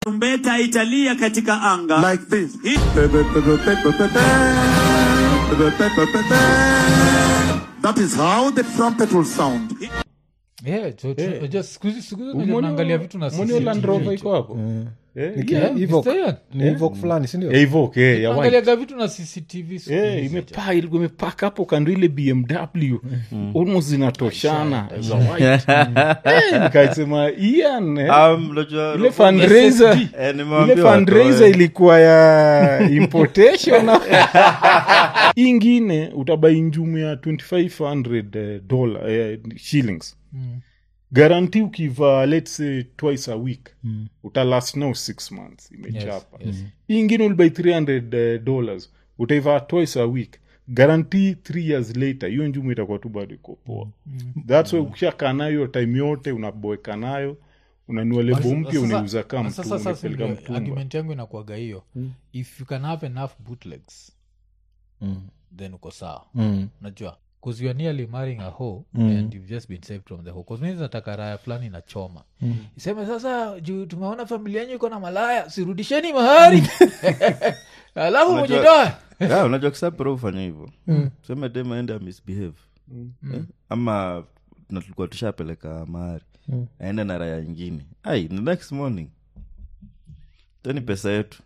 tarumbeta italia katika anga like this. Hii- That is how the trumpet will sound. Yeah, jo- jo- Eh. jo- siku hizi- siku hizi Umeona- unaangalia vitu na umeona hiyo Land CCTV Rover jo. iko hapo Eh, Ni Yeah, Evoque. Mr. Ian. ni Evoque fulani sindio eh, Evoque, eh, ya white. Unaangaliaga vitu na cctv siku Eh, hizi, imepa- ilikuwa imepaka hapo kando ile bmw almost zinatoshana za white Eh, nikasema Ian, eh, Um, unajua- ile fundraiser Eh, ile nimewaambia fundraiser watoe. ilikuwa ya importation Hii ingine utabai njumu ya 2500 eh, dollar eh, shillings garanti ukiva let's say twice a week utalast now six months imechapa hii ingine ulibai 300 eh, dollars utaiva twice a week garanti three years later hiyo njumu itakuwa tu bado iko poa thats why ukishakaa nayo time yote unaboeka nayo unanua lebo Sasa- mpya sasa- unauza kaa sasa- mtu sasa unapeleka ndio mtumba argument yangu inakuaga hiyo if you can have enough bootlegs then uko sawa unajua bcause youare nearly marrying a hoe and you've just been saved from the hoe bcause mimi nataka raya fulani inachoma iseme sasa juu tumeona familia yenyu iko na malaya sirudisheni mahari alafu Unajua- mujitoe Yeah, unajua kisapro ufanya hivyo tuseme dem aende misbehave eh? ama na tulikuwa tushapeleka mahari aende na raya ingine ai the next morning teni pesa yetu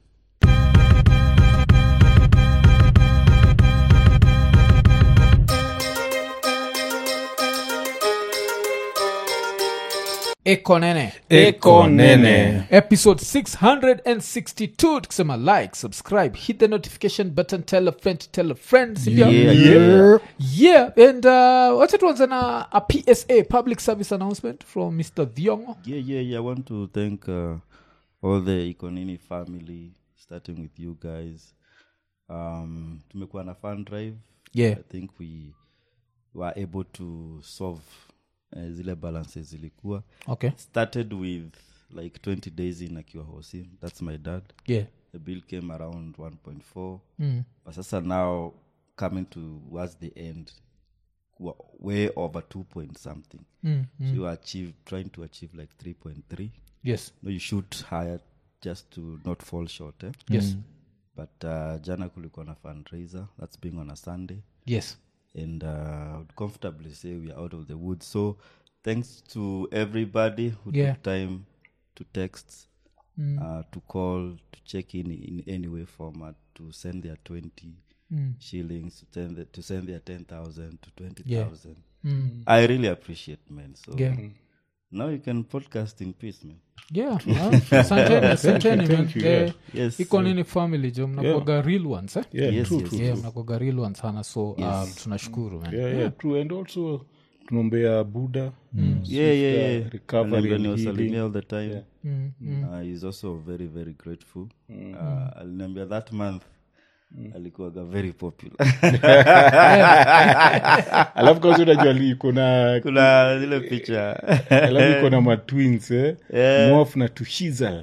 eko nene eko nene episode 662 tukisema like subscribe hit the notification button tell a friend to tell a friend sindio? Yeah, yeah. yeah and uh, wacha tuanze na a psa public service announcement from mr thiongo yeah, yeah, yeah. I want to thank uh, all the Ikonini family, starting with you guys. Um, tumekuwa na fun drive. Yeah. I think we were able to solve uh, zile balances zilikuwa. okay Started with like 20 days in akiwa hosi. That's my dad. yeah The bill came around 1.4. mm. But sasa now coming towards the end, kuwa way over 2 point something. Mm. So you achieve trying to achieve like 3.3 yes no, you shoot higher just to not fall short eh? yes but uh, jana kulikuwa na fundraiser that's being on a sunday yes and uh, I would comfortably say we are out of the woods so thanks to everybody who Yeah. took time to text uh, to call to check in in any way format to send their 20 shillings to send, the, to send their 10000 to 20000 Mm. i really appreciate man so yeah now you can podcast in peace man yeah ah, asanteni asanteni man thank you, Eh, yeah. yes iko nini family jo mnakwaga real ones eh? yeah, Yes, true, yes, true, yeah true. mnakwaga real ones sana so um, tunashukuru man Yeah, yeah, true. and also tunaombea buda yeah, yeah, yeah. recovery Aliniambia and niwasalimie healing. all the time Mm, mm. uh, he's also very very grateful uh, aliniambia that month alikuwaga very popular alafu kazi unajua li- kuna kuna zile picha alafu iko na matwins eh? Mof na tushizal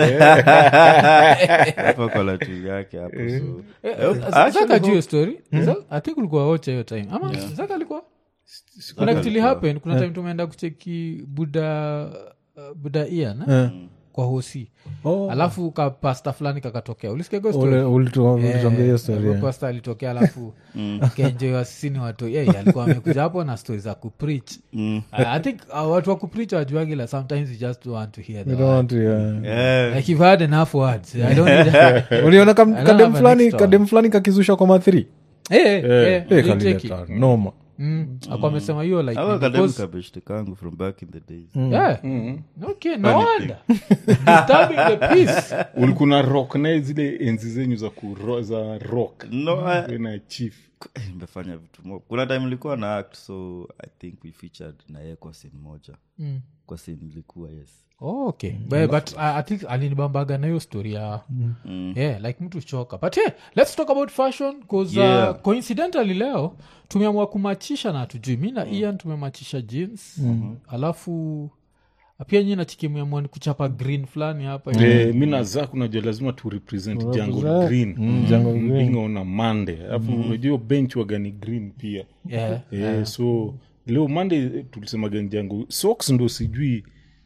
hapa kwa latu yake hapo so zaka juu hiyo story Zaka- i think ulikuwa wocha hiyo time ama zaka alikuwa kuna kitu happen kuna time tumeenda kucheki buda uh, buda ian eh? kwa hosi Oh. alafu ka pasta fulani kakatokea ulisikiaga hiyo Ule- story ulitu- ulituambia hiyo story, Eh, yeah. pasta alitokea alafu kenjoa sisi ni watu yeye alikuwa amekuja hapo na stori za kuprich i think uh, watu wa kuprich wajuagila sometimes you just want to hear the We don't word. want to, yeah. yeah. like you've had enough words i don't need uliona kam- I don't kadem have a fulani next one. kadem fulani kakizusha kwa mathri Eh, eh, eh, nilicheki. noma Mm, akuwa amesema hiyo like Hawa ni kademu because- kabeshte kangu from back in the days Yeah. Okay, no wonder. Disturbing the peace. ulikuna rock naye zile enzi zenyu za, kuro, za rock no I, na chief nimefanya vitu mo kuna time ilikuwa na act so i think we featured na yeye kwa scene moja Mm. kwa scene ilikuwa yes Oh, okay but, but I, i think alinibambaga na hiyo story ya yeah like mtu choka but yeah, let's talk about fashion bcause Yeah. uh, coincidentally leo tumeamua kumachisha na tujui mi na ian tumemachisha jeans alafu pia nyi nachikimeamua ni kuchapa green fulani hapa Eh, mi na zak unajua lazima tu represent jango Represent. green Mm, Jungle Green. being on a monday alafu unajua hiyo bench waga ni green pia yeah. Eh, so leo monday eh, tulisemaga ni jango socks ndo sijui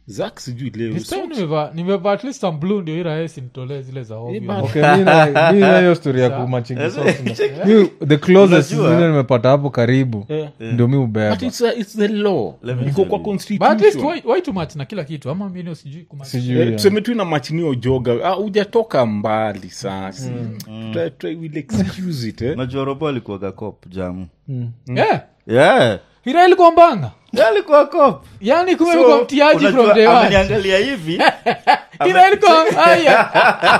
zak sijui leo This time nimevaa- nimevaa at least some blue ndio iraesi nitolee zile za ovyo. Okay, mi na- mi na hiyo story ya kumachingi socks na- mi the closest Unajua- zile nimepata hapo karibu Eh. ndio mi ubeba but it's, a, it's the law Let me iko tell kwa you. But at least constitution why, why too much na kila kitu ama mino sijui kuma- sijui Eh, ya. tuseme tu ina machinio joga ah, hujatoka mbali sasa Try- try, we'll excuse it eh? najua robo alikuwaga cop jamu Yeah. yeah Ira ilikuwa mbanga Yeah, alikuwa cop yani kumekuwa mtiaji unajua, from day one. ameniangalia hivi Ira ilikuwa aya.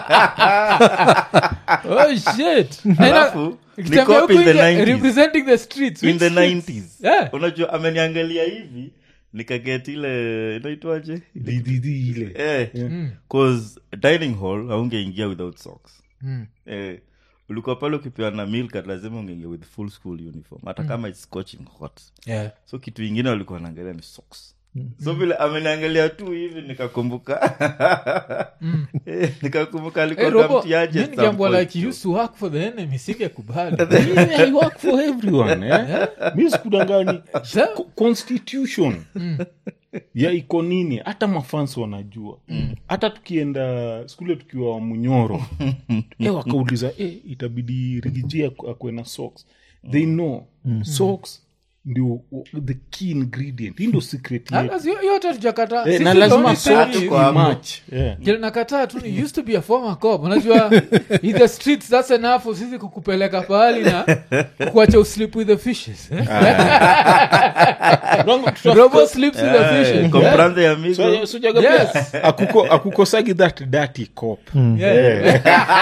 oh shit Na ina- Alafu, ni ikitembea cop huku in the nje, 90s. representing the streets in which the streets? 90s Yeah. unajua ameniangalia hivi nikaget ile inaitwaje Di- di- di ile eh, cause dining hall haungeingia without socks eh, ulikuwa pale ukipewa na milk lazima ungeingia with full school uniform hata kama it's scorching hot Yeah. so kitu ingine walikuwa naangalia ni socks so vile ameniangalia tu hivi nikakumbuka Eh, nikakumbuka Hey, alikuwa Robo, kamtiaje mi at some nikiambiwa point, like you jo. used to work for the enemy singekubali Yeah, I work for everyone eh? mi sikudangani Sa- Co- constitution ya iko nini hata mafans wanajua hata tukienda skule tukiwa wa munyoro e wakauliza e, itabidi rigiji akwe na socks they know socks ndio the key ingredient hii ndio secret Ah, yetu basi hiyo- hiyo hata tujakata. Eh, Sisi na the lazima only thing socks is- Tuko hapo. match yeah. kile nakataa tu ni used to be a former cop unajua in the streets that's enough for sisi kukupeleka pahali na kuacha uslip with the fishes eh? Wrong, tuta- robo sleeps with the Eh, fishes eh? comprende amigo So- so jaga Yes. pia, akuko- akukosagi that dirty cop Yeah.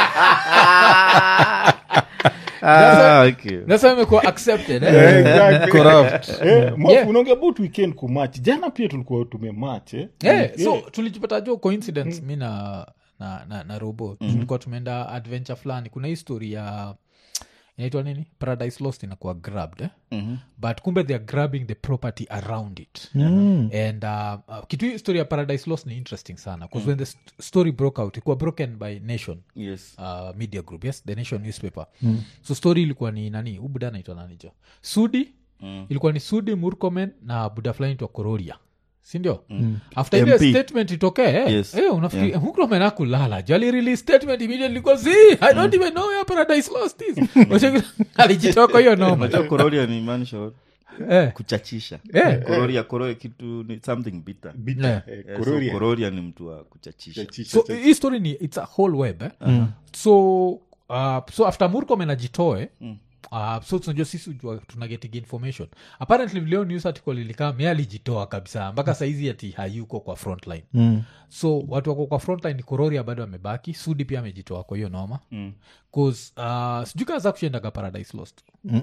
ah, okay. That's why imekuwa accepted eh? Eh, exactly. corrupt Eh, Mofu, Yeah. unaongea about weekend kumatch jana pia tulikuwa tumematch eh? yeah, so tulijipata jo coincidence mi na na, na, na robo tulikuwa tumeenda adventure fulani kuna hii story ya inaitwa nini paradise lost inakuwa grabbed eh? mm-hmm. but kumbe they are grabbing the property around it mm. and uh, uh, kitu hii story ya paradise lost ni interesting sana bcause mm. when the st- story broke out ikuwa broken by nation yes uh, media group yes the nation newspaper mm. so story ilikuwa ni nani huu buda naitwa nani jo sudi mm. ilikuwa ni sudi murkomen na buda fulani itwa kororia sindio mm. after ile MP. statement itokee eh, Yes. eh, unafikiri yeah. murkomen akulala jo alirelease statement immediately kwa zi i don't even know where paradise lost is Wacheki- alijitoka hiyo noma unajua kororia ni maanisha what? eh, kuchachisha eh, kororia kororia kitu ni something bitter Bitter, Yeah. eh, Eh, so Kororia. kororia ni mtu wa kuchachisha Chachisha, so chachisha. hii story ni its a whole web eh? so uh, so after murkomen ajitoe Uh, so tunajua sisi ujua tunageting information apparently leo news article ilikaa me alijitoa kabisa mpaka saizi ati hayuko kwa frontline mm. so watu wako kwa frontline ni kororia bado amebaki sudi pia amejitoa kwa hiyo noma mm. cause uh, sijui kaza kushendaga paradise lost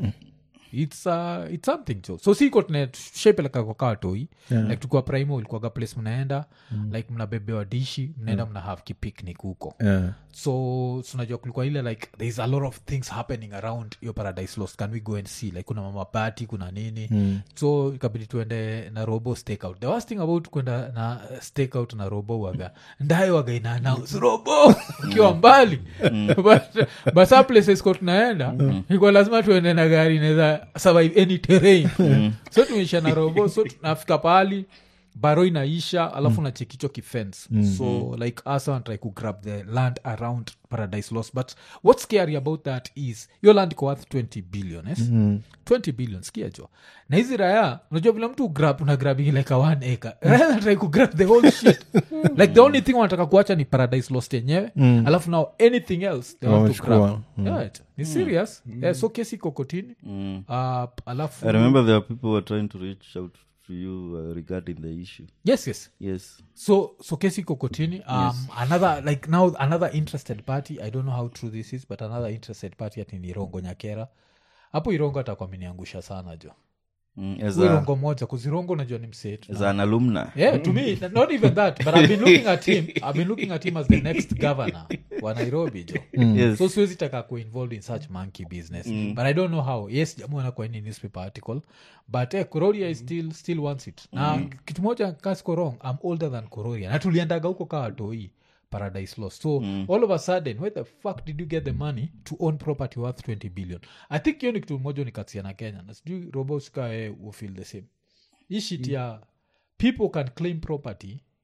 it's, uh, it's something jo so siko tushepeleka kwa kaa toi yeah. like tukua primo ilikuwaga place mnaenda mm. like mnabebewa dishi mnaenda mna have kipicnic huko Yeah. so tunajua kulikuwa ile like thereis a lot of things happening around your paradise lost can we go and see like kuna mamapati kuna nini mm. so ikabidi tuende na robo stakeout the worst thing about kwenda na stakeout na robo waga ndaye waga ina announce robo ukiwa mbali but, but some places ko tunaenda ilikuwa lazima tuende na gari inaweza survive any terrain so tumeisha na robo so tunafika pahali baro inaisha alafu mm. nachekicho kifence mm. so like us wanatry kugrab the land around paradise lost but what's scary about that is your land iko worth 20 billion yes? mm. 20 billion skia jo na hizi raya unajua vile mtu grab unagrabingi like a one acre raya wanatry kugrab the whole shit like the only thing wanataka kuacha ni paradise lost yenyewe mm. alafu now anything else they want to Wamechukua. grab yeah, it- ni serious yeah, so kesi iko kotini uh, alafu i remember there are people who are trying to reach out to you uh, regarding the issue yes yes yes so so kesi iko kotini um, another like now another interested party i don't know how true this is but another interested party ati ni irongo nyakera hapo irongo atakuwa ameniangusha sana jo mm, as, Huyo a, irongo moja kuzirongo najua ni msetu as an alumna yeah to me not even that but i've been looking at him i've been looking at him as the next governor wa nairobi jo yes so siwezi taka ku involved in such monkey business but i don't know how yes jamuana kwa any newspaper article but eh, kororia is still, still wants it na kitu moja kasiko wrong i'm older than kororia na tuliendaga huko kaa watoi paradise lost so all of a sudden where the fuck did you get the money to own property worth 20 billion i think hiyo ni kitu moja nikatia na kenya na sijui roboskae will feel the same hii shit ya people can claim property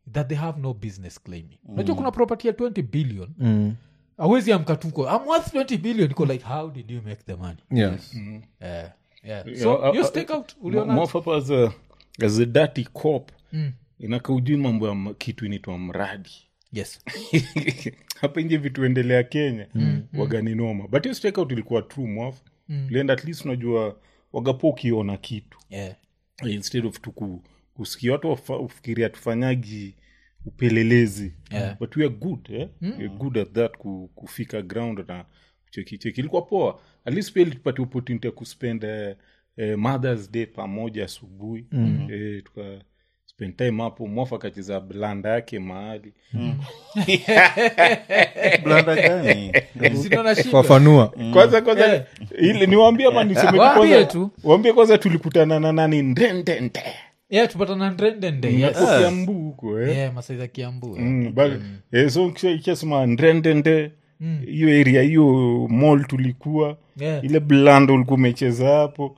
that they have no business claiming unajua kuna property ya 20 billion awezi amkatuko I'm worth 20 billion iko like how did you make the money yeah. Eh, yeah. Yeah, so uh, your uh, stakeout Mo- uliona Mofapa as a, as a dirty cop inaka ujui mambo ya m- kitu inaitwa mradi yes hapa nje vitu endelea kenya wagani noma but hiyo stakeout ilikuwa true mwafu ulienda at least unajua wagapo ukiona kitu yeah. instead of tu ku- kusikia watu wafa- ufikiria tufanyagi upelelezi Yeah. but we are good eh? we are good at that ku, kufika ground na kuchekicheki ilikuwa poa at least pia tupate opportunity ya kuspend eh, eh, mothers day pamoja asubuhi eh, tuka spend time hapo mwafa akacheza blanda yake mahali blanda gani Sinaona shida. fafanua kwanza kwanza ili niwaambie ama niseme tu Waambie kwanza tu. waambie kwanza tulikutana na nani ndendende yeah tupatana ndrendende yes. Hapo kiambu huko eh yeah, masai za kiambu eh. Mm, but, eh, so kisha- ikisema ndrendende hiyo area hiyo mall tulikuwa Yeah. ile blando ulikuwa umecheza hapo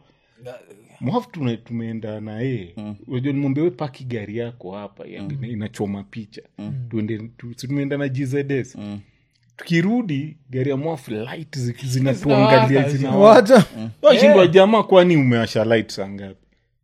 mwafu tuna- tumeenda na yeye unajua nimwambia we paki gari yako hapa yani ina- inachoma picha tuende tu, si tumeenda na gzs tukirudi gari ya mwafu light zi- zinatuangalia Zinawaka, zina What? washindwa jamaa kwani umewasha light saa ngapi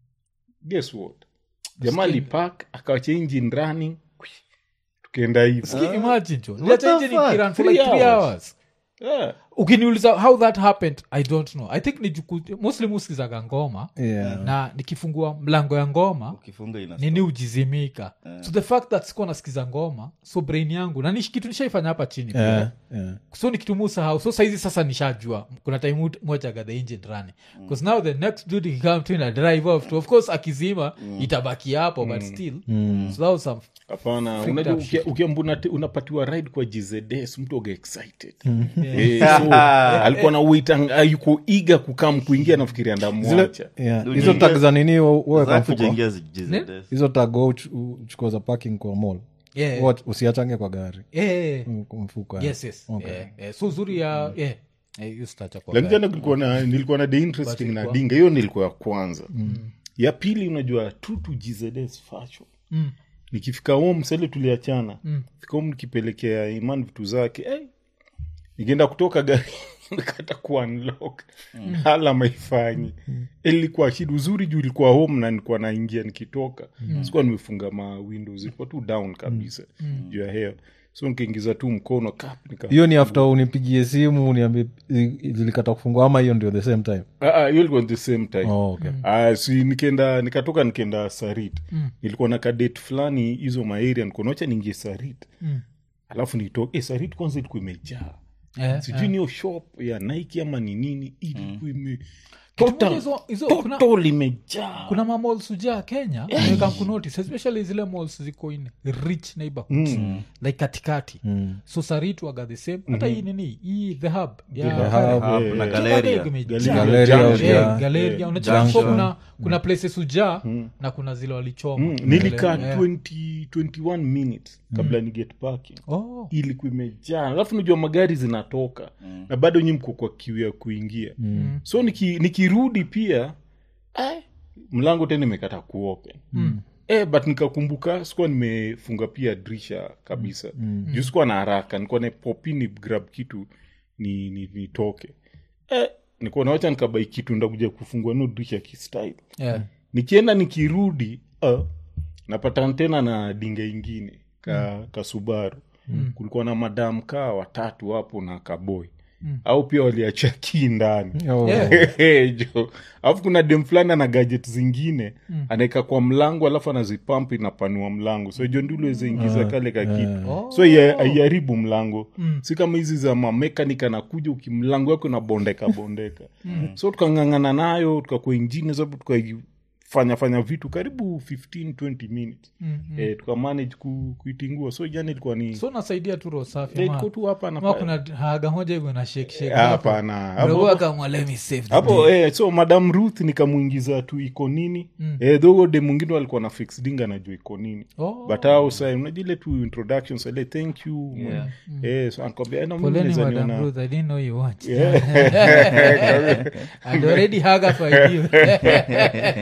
guess what jamaa alipak akawacha engine running tukaenda hivi Ki- imagine jo Niliacha engine fuck? ikiran for Three like three hours. hours yeah. ukiniuliza how that happened i don't know i think ni juku mostly muskizaga ngoma Yeah. na nikifungua mlango ya ngoma ukifunga ina nini ujizimika so the fact that sikuwa nasikiza ngoma so brain yangu na ni kitu nishaifanya hapa chini pia. Yeah, yeah. so ni kitu musahau so saizi sasa nishajua kuna time ut- mojaga the engine running bcause now the next dude ikikam tu ina drive off to of course akizima itabaki hapo but still so that was some hapana Freaked unajua up ukia- shit. ukiamba unate- unapatiwa ride kwa gzds mtu oga excited Eh, so alikuwa na wait yuko iga kukam kuingia nafikiria Zile- ndamwacha yeah. Ndio hizo unaingia- tag za nini wa- waweka Za mfuko kujengia zi- GZS. hizo tag wa uch- uchukua za parking kwa mall yeah. Wa- usiachange kwa gari Yeah, yeah, yeah. Mm, kwa mfuko yes yes yeah, yeah. so uzuri ya yeah. Eh, hiyo sitacha kwa lakini gari. tena kulikuwa na nilikuwa na the interesting But na ilikuwa- dinga hiyo nilikuwa ya kwanza ya pili unajua true to gzs fashion Mm. nikifika home sale tuliachana fika home nikipelekea iman vitu zake hey, nikienda kutoka gari nikata kuunlock hala maifanyi ilikuwa shida uzuri juu ilikuwa home na nilikuwa naingia nikitoka sikuwa nimefunga ma windows ilikuwa tu down kabisa juu ya hewa so nikaingiza tu mkono kap nika hiyo ni after unipigie simu uniambie i- zilikata kufungua ama hiyo ndio the same time Ah, ah, hiyo ilikuwa the same time oh, okay. Ah, si nikenda nikatoka nikenda sarit nilikuwa na kadate fulani hizo maeria nikonacha niingie sarit alafu nitoke eh, sarit kwanza ilikuwa imejaa Eh, sijui niyo shop ya nike ama ni nini ilikuwa ime moja total hizo- hizo- kuna- total imejaa kuna mamals ujaa kenya yeah. kunotice especially zile malls ziko in rich neighborhoods like katikati so saritwaga the same hata hii nini hii the hub ya Hub, Karen. Hub na So Galeria. bado imejaa. Galeria Yeah, ujaa. Galeria. Unacheki Junction. so kuna kuna places ujaa na kuna zile walichoma Mm, nilikaa Yeah. 20 21 minutes kabla ni get parking Oh. ilikuwa imejaa alafu najua magari zinatoka na bado nyi mko kwa kiu ya kuingia so niki- nikirudi pia eh, mlango tena imekata kuopen Eh, but nikakumbuka sikuwa nimefunga pia drisha kabisa juu sikuwa na haraka nikuwa na popi ni grab kitu ni, ni, nitoke eh, nikuwa nawacha nikabai kitu ndakuja kufungua no drisha kistyle Yeah. nikienda nikirudi uh, napatana tena na dinga ingine ka, ka subaru kulikuwa na madam kaa watatu hapo na kaboy au pia waliacha kii ndani Oh. Yeah. jo alafu kuna dem fulani ana gadget zingine anaeka kwa mlango alafu anazipamp inapanua mlango so jo ndilo ingiza kale ka kitu Oh. so ia- haiharibu mlango si kama hizi za mamekanik anakuja ukimlango yako inabondeka bondeka so tukang'ang'ana nayo tukakuwa ingine sababu tukafanya fanya vitu karibu 15 20 minutes eh, tukamanage ku, kuitingua so jana ilikuwa ni so nasaidia tu roho safi eh, ama- iko tu hapa na ama pale. kuna haga moja hivyo na shake shake Ah, hapo. hapana Bro, Hapo- akamwa, "Let me save the hapo eh, so madam ruth nikamwingiza tu iko nini mm. eh, though de mwingine walikuwa na fix dinga najua iko nini Oh. but au sa unajile tu introduction sale thank you Yeah. eh, so anakwambia eh, na mimi Poleni, naweza Madam niona- Ruth, I didn't know you watched. I'd already hung up for you.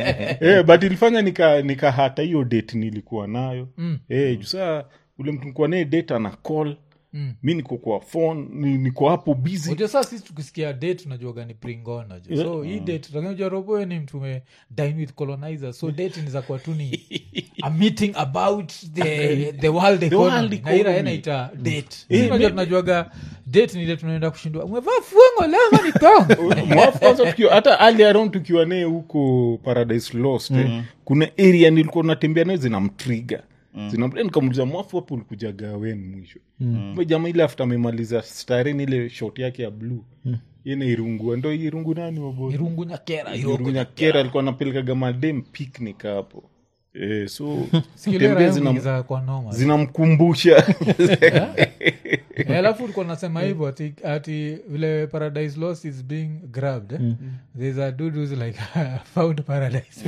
eh, but ilifanya nika nikahata hiyo date nilikuwa nayo Mm. eh, juu saa ule mtu nikuwa naye date ana call Mm. mi niko kwa phone ni, niko hapo busy unajua saa sisi tukisikia date tunajuaga ni bringon najua so hii date tunajua roboe ni mtu ume dine with colonizer so date ni za kuwa tu ni a meeting about the, the world economy world na economy. ira inaita date Eh, Sisi unajua maybe- tunajuaga date ni ile tunaenda kushindwa umevaa fuengo lema ni tong Mwafu kwanza tukiwa hata early around tukiwa naye huko paradise lost eh, kuna area nilikuwa natembea nayo zinamtriga mm. nikamuliza mwafu hapo ulikujaga wen mwisho mm. jama ile after amemaliza staren ile shot yake ya bluu mm. yene irungua ndo irungu nani wabo irungu nyakera irungu nyakera alikuwa anapelekaga madem picnic hapo eh, so sikilera tembea zinam- za kwa noma zinamkumbusha Eh, alafu ulikuwa nasema hivyo ati, ati vile paradise lost is being grabbed eh? there's a dude who's like found paradise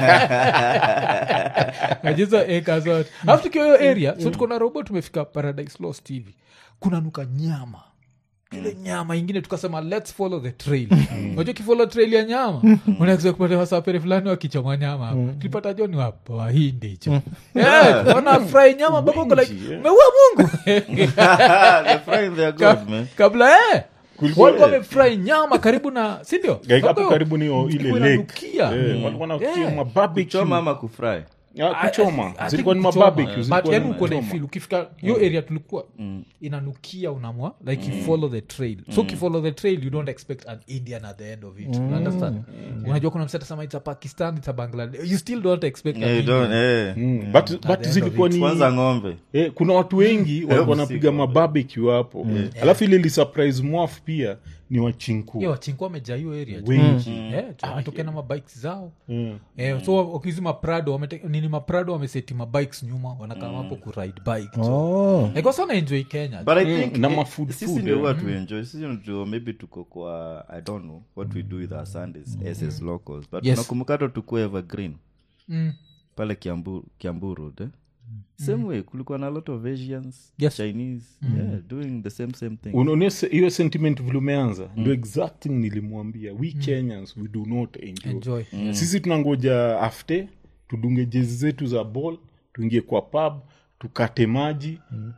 najizo acres zote alafu tukiwa hiyo area so tuko na robo tumefika paradise lost hivi kuna nuka nyama ile nyama ingine tukasema lets follow the trail unajua kifollow trail ya nyama unaweza kupata wasapere fulani wakichoma nyama hapo tulipata jo ni wap- wahindi hicho Eh, wana fry nyama baba uko like Wingi, eh. meua mungu They're frying their Ka- God, man. kabla eh Kulikuwa- walikuwa wamefry nyama karibu na sindio hapo karibu ni hiyo- ile Ilikuwa lake inanukia. Eh, walikuwa na Yeah. kuchoma barbecue. choma ama kufry Ah, kuchoma I- I- I zilikuwa ni think kuchoma. mabarbecue But zilikuwa yani ni uko na kuchoma. ifeel ukifika hiyo area tulikuwa inanukia unamwa like you follow the trail so ukifollow the trail you don't expect an indian at the end of it you understand unajua kuna mseta sama it's a pakistan it's a bangladesh you still don't expect an Yeah, you Indian. don't, eh. Mm, but, but end of zilikuwa it. ni kwanza ng'ombe eh, kuna watu wengi walikuwa wanapiga usiku. mabarbecue hapo alafu ile lisurprise mwafu pia ni wachinku Yo, wachinku wamejaa hiyo area tu. wengi Eh, tu- wametokea na mabikes zao Mm. Eh, so wakizi maprado wamete- nini maprado wameseti mabikes nyuma wanakama hapo kuride bike Oh. aikosana enjoy kenya but i think na eh, mafood sisi food, ndio eh. what we enjoy sisi ndio maybe tuko kwa i don't know what we do with our sundays as as locals but Yes. tunakumbuka hata tukua evergreen Mm. pale kiambu, kiambu road eh? same way kulikuwa na a lot of asians Yes. chinese yeah, doing the same same thing unaona se- hiyo sentiment vile umeanza ndio exact thing nilimwambia we kenyans we do not enjoy, enjoy sisi tunangoja afte tudunge jezi zetu za ball tuingie kwa pub tukate maji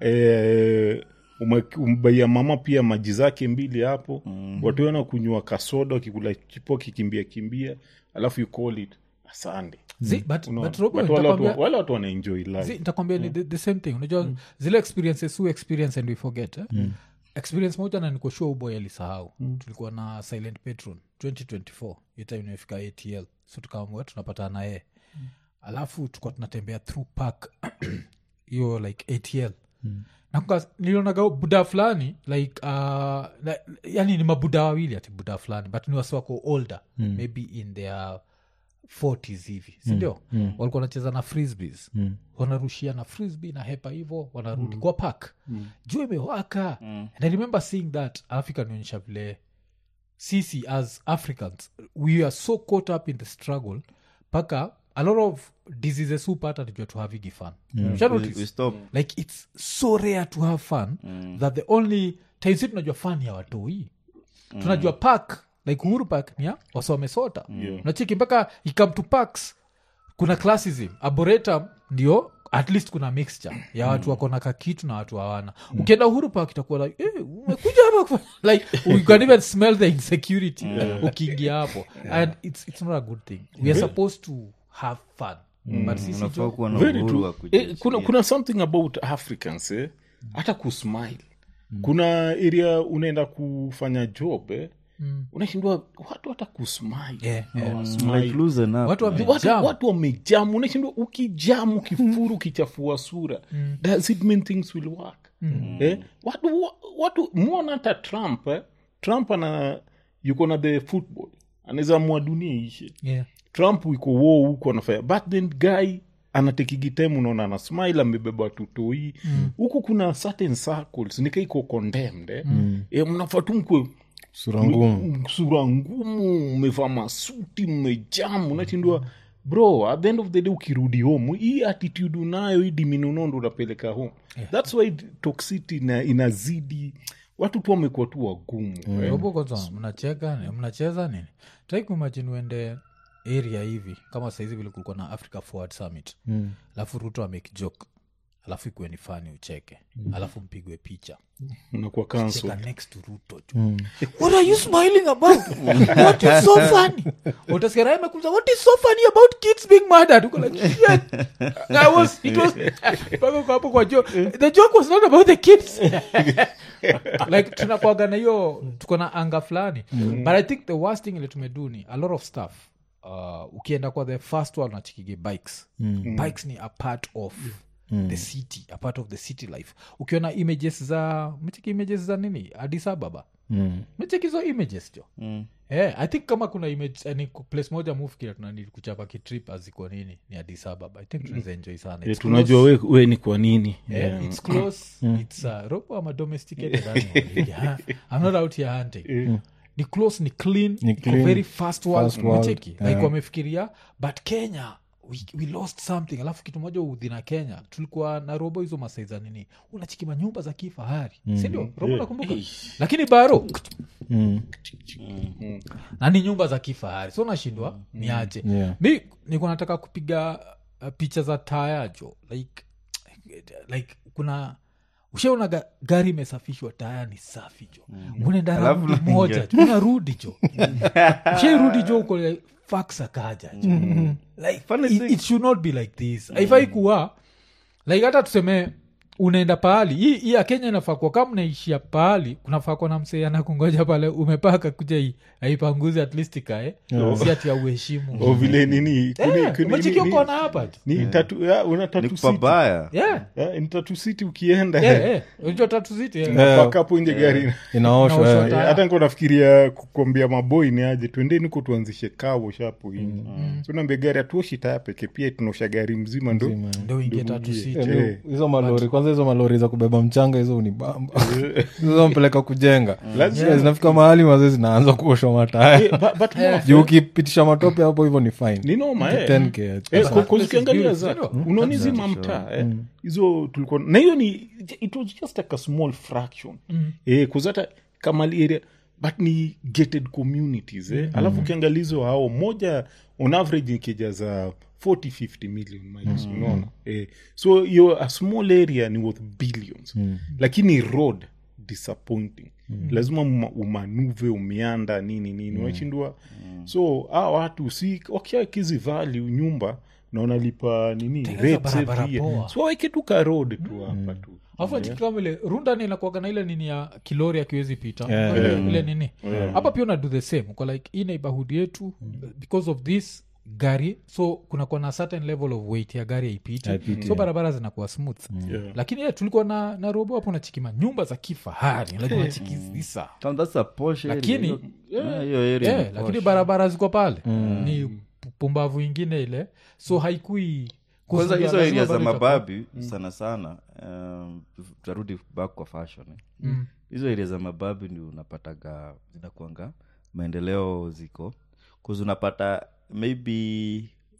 eh, ume- umbaia mama pia maji zake mbili hapo mm. watuona kunywa kasoda wakikula chipo kikimbia kimbia alafu you call it a sunday Zi, but, Unaona? but Robo, But wale watu- nitakwambia- wale watu wanaenjoy life zi, nitakwambia ni the, the same thing unajua zile experiences who experience and we forget eh? experience moja na nikoshua uboy alisahau tulikuwa na silent patron 2024 hiyo time imefika atl so tukaamua tunapata naye alafu tukuwa tunatembea through park hiyo like atl nakuka nilionaga buda fulani like uh, like, yani ni mabuda wawili ati buda fulani but ni wasi wako older maybe in their 40s hivi sindio mm. walikuwa wanacheza na frisbees mm. wanarushia na frisbee na hepa hivo wanarudi mm. kwa park mm. juu imewaka mm. and i remember seeing that alafu ikanionyesha vile sisi as africans we are so caught up in the struggle mpaka a lot of diseases hupata nijua to havigi fun Usha we, notice? we stop like it's so rare to have fun that the only time si tunajua fun ya watoi tunajua park like uhuru park ni ya wasomesota nachiki mpaka ikam to parks kuna classism arboretum ndio at least kuna mixture ya watu wako na kakitu na watu hawana ukienda uhuru park itakuwa like eh, umekuja hapa kufanya-" like you can even smell the insecurity ukiingia hapo and it's, it's not a good thing we are supposed to have fun but sisi unafaa jo kuwa na Very uhuru true. wa Eh, kuna, kuji- kuna something about africans eh? hata kusmile kuna area unaenda kufanya job eh? unashindwa watu hata kusmile Yeah, yeah. Hawasmile. like loosen up, watu man. wame- watu, Jam. watu wamejamu unashindwa ukijamu ukifuru ukichafua sura does it mean things will work eh? watu wa- watu mwona hata trump eh? trump ana yuko na the football anaweza amua dunia ishe yeah. trump iko wo huko anafanya but then guy anatekigitemu unaona ana smile amebeba watutoi huku kuna certain circles nika iko condemned eh? e, mnafaa tu mkwe sura ngumu m- sura ngumu mmevaa masuti mmejamu unashindwa bro at the end of the day ukirudi home hii attitude unayo hii diminunondo unapeleka home thats why toxicity ina, inazidi watu tu wamekuwa tu wagumu eh. robo kwanza mnacheka ni- mnacheza nini tai kumajini uende area hivi kama saizi vile kulikuwa na africa forward summit alafu ruto amake joke alafu ikuwe ni fani ucheke alafu mpigwe picha unakuwa cancel cheka next to ruto jo what are you smiling about what is so funny utasikia Raila amekuuliza, what is so funny about kids being murdered Uko like shit I was it was mpaka uko hapo kwa joke the joke was not about the kids like tunakwaga na hiyo tuko na anga fulani but i think the worst thing ile tumedu ni a lot of stuff uh, ukienda kwa the first one nachikige bikes bikes ni a part of the city a part of the city life ukiona images za mecheki images za nini adis ababa mecheki hizo images jo Yeah, i think kama kuna image eh, ni ku- place moja mufikira tunanili kuchapa kitrip aziko nini ni adis ababa i think tunaweza enjoy sana Eh, It's tunajua we, we ni kwa nini Yeah, it's close. It's uh, robo ama domesticated animal. Yeah. I'm not out here hunting. Ni close, ni clean, Ni iko clean, very fast world. fast world, Unacheki? like wamefikiria but kenya we, we lost something alafu kitu moja udhi na kenya tulikuwa na robo hizo masaiza nini unachikima nyumba za kifahari sindio robo nakumbuka lakini baro na ni nyumba za kifahari so nashindwa ni aje Yeah. mi niko nataka kupiga uh, picha za taya jo like like kuna ushaona ga, gari imesafishwa taya ni safi jo unaenda Alafu raundi unaingia. moja jo unarudi jo ushairudi jo uko like, fax akaja jo like Funny it, thing. it should not be like this haifai kuwa like hata tuseme unaenda pahali hii hii ya kenya inafaa kuwa kama unaishia pahali kunafaa kuwa na msee anakungoja pale umepaka kuja hii aipanguzi at least ikae si ati ya uheshimu o vile nini kuni- Eh, kuni- umecheki ni- uko na hapa tu. ni tatu ya, una ni tatu city kupabaya Yeah, Ya, ni tatu city ukienda yeah, yeah. unajua tatu ziti yeah. Eh, mpaka hapo nje gari inaoshwa Inaoshwa eh. ta- Eh, hata niko nafikiria kukwambia maboi ni aje twendeni ko tuanzishe kawo shapo hivi so naambia gari hatuoshi taya peke pia tunaosha gari mzima ndo ndo ingie tatu uingie. siti Eh, Eh. hizo malori kwanza hizo malori za kubeba mchanga hizo unibamba hizo mpeleka kujenga Lazima. Yeah, zinafika mahali mazee zinaanza kuoshwa mataya Eh, but- but more juu ukipitisha matope hapo hivyo ni fine ni noma eh. 10K. Eh, But kwa- that kwa place is ukiangalia beautiful, za sindio? unaona hizi mamtaa eh, hizo tulikuwa na hiyo ni it was just like a small fraction eh, kuzata kamali area but ni gated communities eh. alafu ukiangalia hizo hao moja on average nikija za 40 50 million miles unaona eh, so hiyo a small area ni worth billions lakini road disappointing lazima uma- umanuve umeanda nini nini washindwa so a watu si wakiakizi value nyumba na wanalipa nini Tengeneza rates barabara every year. poa. so waweke tu ka road tu hapa tu afu achikikama ile runda inakuaga na ile nini ya kilori akiwezi pita Yeah, ile, yeah. ile nini hapa pia una do the same uko like hii neighborhood yetu because of this gari so kunakuwa na certain level of weight ya gari haipiti Haipiti, so yeah. barabara zinakuwa smooth Yeah. lakini yeah, tulikuwa na, na robo hapo nachikima nyumba za kifahari like unachikizisa Tam- that's a posh area. Lakini- Hiyo- yeah, hiyo area yeah, ni lakini posh. barabara ziko pale ni pu- pumbavu ingine ile so haikui kwanza kuzuia, hizo lazima area za bado itakuwa- mababi sana sana um, tutarudi back kwa fashion eh. Mm. hizo area za mababi ndi unapataga zinakuanga maendeleo ziko kuzi unapata maybe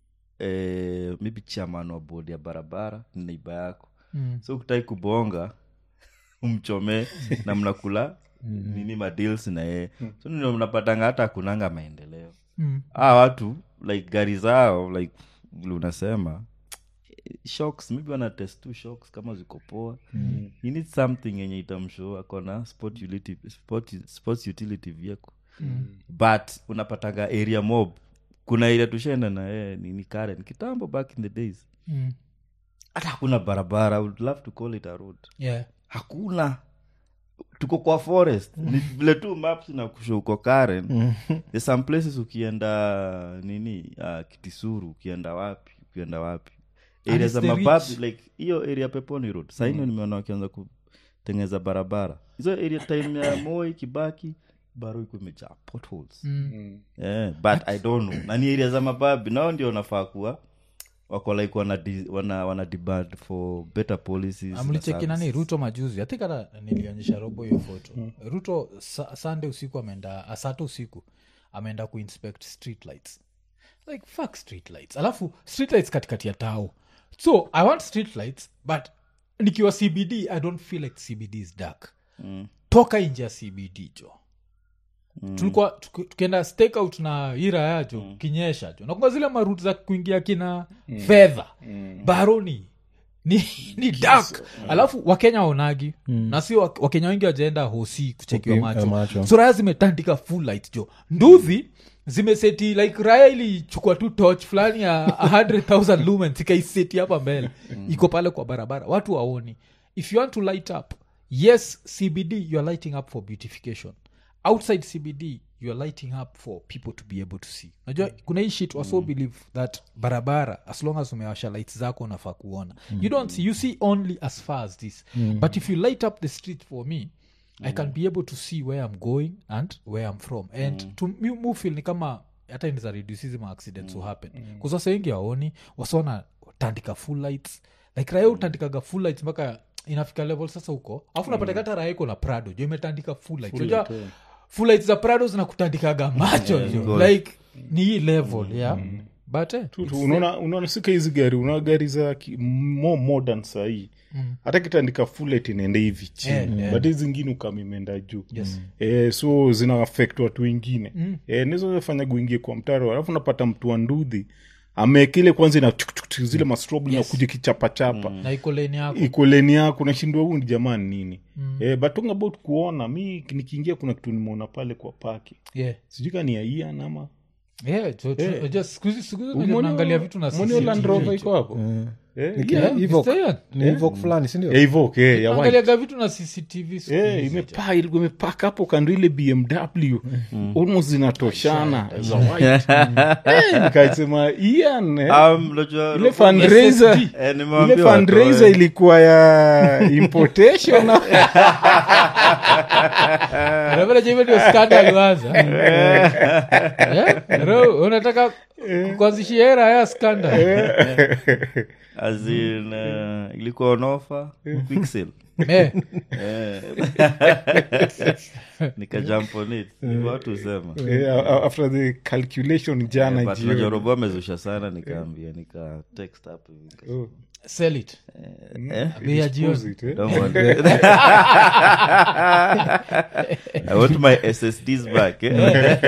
eh, maybe chairman wa bodi ya barabara ni neiba yako Mm. so ukitai kubonga umchomee na mnakula nini madeals na yeye so ndio mnapatanga hata akunanga maendeleo Mm. ah watu like gari zao like vile unasema shocks maybe wana test tu shocks kama ziko poa mm. you need something yenye itamshow akona sport utility, sport, sports utility vehicle mm. but unapataga area mob kuna area tushaenda na yeye nini karen kitambo back in the days Mm. hata hakuna barabara I would love to call it a road Yeah. hakuna tuko kwa forest ni vile tu maps na kusho uko karen There's some places ukienda nini uh, kitisuru ukienda wapi ukienda wapi And area it's za the mababi rich. like hiyo area peponi road saino nimeona wakianza kutengeneza barabara hizo area time ya moi kibaki baro iko imejaa potholes Mm. yeah, but i don't know na ni area za mababi nao ndio wanafaa kuwa wako like wana, di- wana, wana demand for better policies na amlicheki nani services. ruto majuzi athink hata nilionyesha robo hiyo foto ruto sa, sunday usiku ameenda asata usiku ameenda kuinspect street lights like fuck street lights alafu street lights katikati ya tao so i want street lights but nikiwa cbd i don't feel like cbd is dark Mm. toka nje ya cbd jo tulikuwa tuki- tukienda stakeout na ira yacho kinyesha jo nakunga zile marut za kuingia kina fedha baroni ni, ni dak alafu wakenya waonagi na sio wak- wakenya wengi wajaenda hosi kuchekiwa Okay, macho, eh, macho. so raya zimetandika full light jo nduvi zimeseti like raya ilichukua tu toch fulani ya 100000 lumens ikaiseti hapa mbele iko pale kwa barabara watu waoni if you want to light up yes cbd you are lighting up for beautification outside cbd you are lighting up for people to be able to see najua kuna hii shit waso believe that barabara as long as umewasha lights zako unafaa kuona you don't see you see only as far as this but if you light up the street for me i can be able to see where i'm going and where i'm from and to me mu feel ni kama hata inaweza reduce hizi ma accidents will happen mm. wasa wengi waoni wasona tandika full lights like raya utandikaga full lights mpaka inafika level sasa huko alafu napata hata raya iko na prado jo imetandika full lights Unajua, full lights za prado zinakutandikaga macho jo like ni hii level yeah but eh, Tu- tu, unaona unaona sika hizi gari unaona gari za ki- more modern sahii hata kitandika fulet inaenda hivi chini Eh, eh. but hizi zingine ukama imeenda juu Yes. eh, so zina affect watu wengine mm. eh, nizofanya guingie kwa mtaro alafu napata mtu wa ndudhi amekile kwanza ina tuk, tuk, tuk, zile mastrob yes. nakuja kichapachapa na iko lane yako iko leni yako nashindwa huu ni jamani nini mm. eh, but talking about kuona mi nikiingia kuna kitu nimeona pale kwa paki yeah sijui ka ni aian ama yeah so, Eh. just siku hizi- siku hizi Umeona- naangalia vitu na umeona hiyo Land CCTV. Rover iko hapo Eh, Ni yeah. kina Evoque. Mr. Ian, ni Evoque fulani sindio Ya Evoque, eh, ya white. naangaliaga vitu na cctv siku Eh, hizi. imepaa ilikuwa imepaka hapo kando ile bmw almost zinatoshana za white Eh, nikasema ian eh, Um, unajua- ile fundraiser Eh, ile nimewaambia fundraiser watoe. ilikuwa ya importation Unapata je, hivyo ndio scandal huanza? Eh? Ro, unataka kuanzishia era ya scandal As in, eh, ilikuwa onofa quick sale Eh, Eh. nikajump on it Hivyo watu husema Eh, a- a- after the calculation jana But jioni unajua robo amezusha sana nikaambia nika text hapo hivi nika- Oh, sell it eh? bei ya jioni dispose it, eh. Don't want it. I want my SSDs back eh?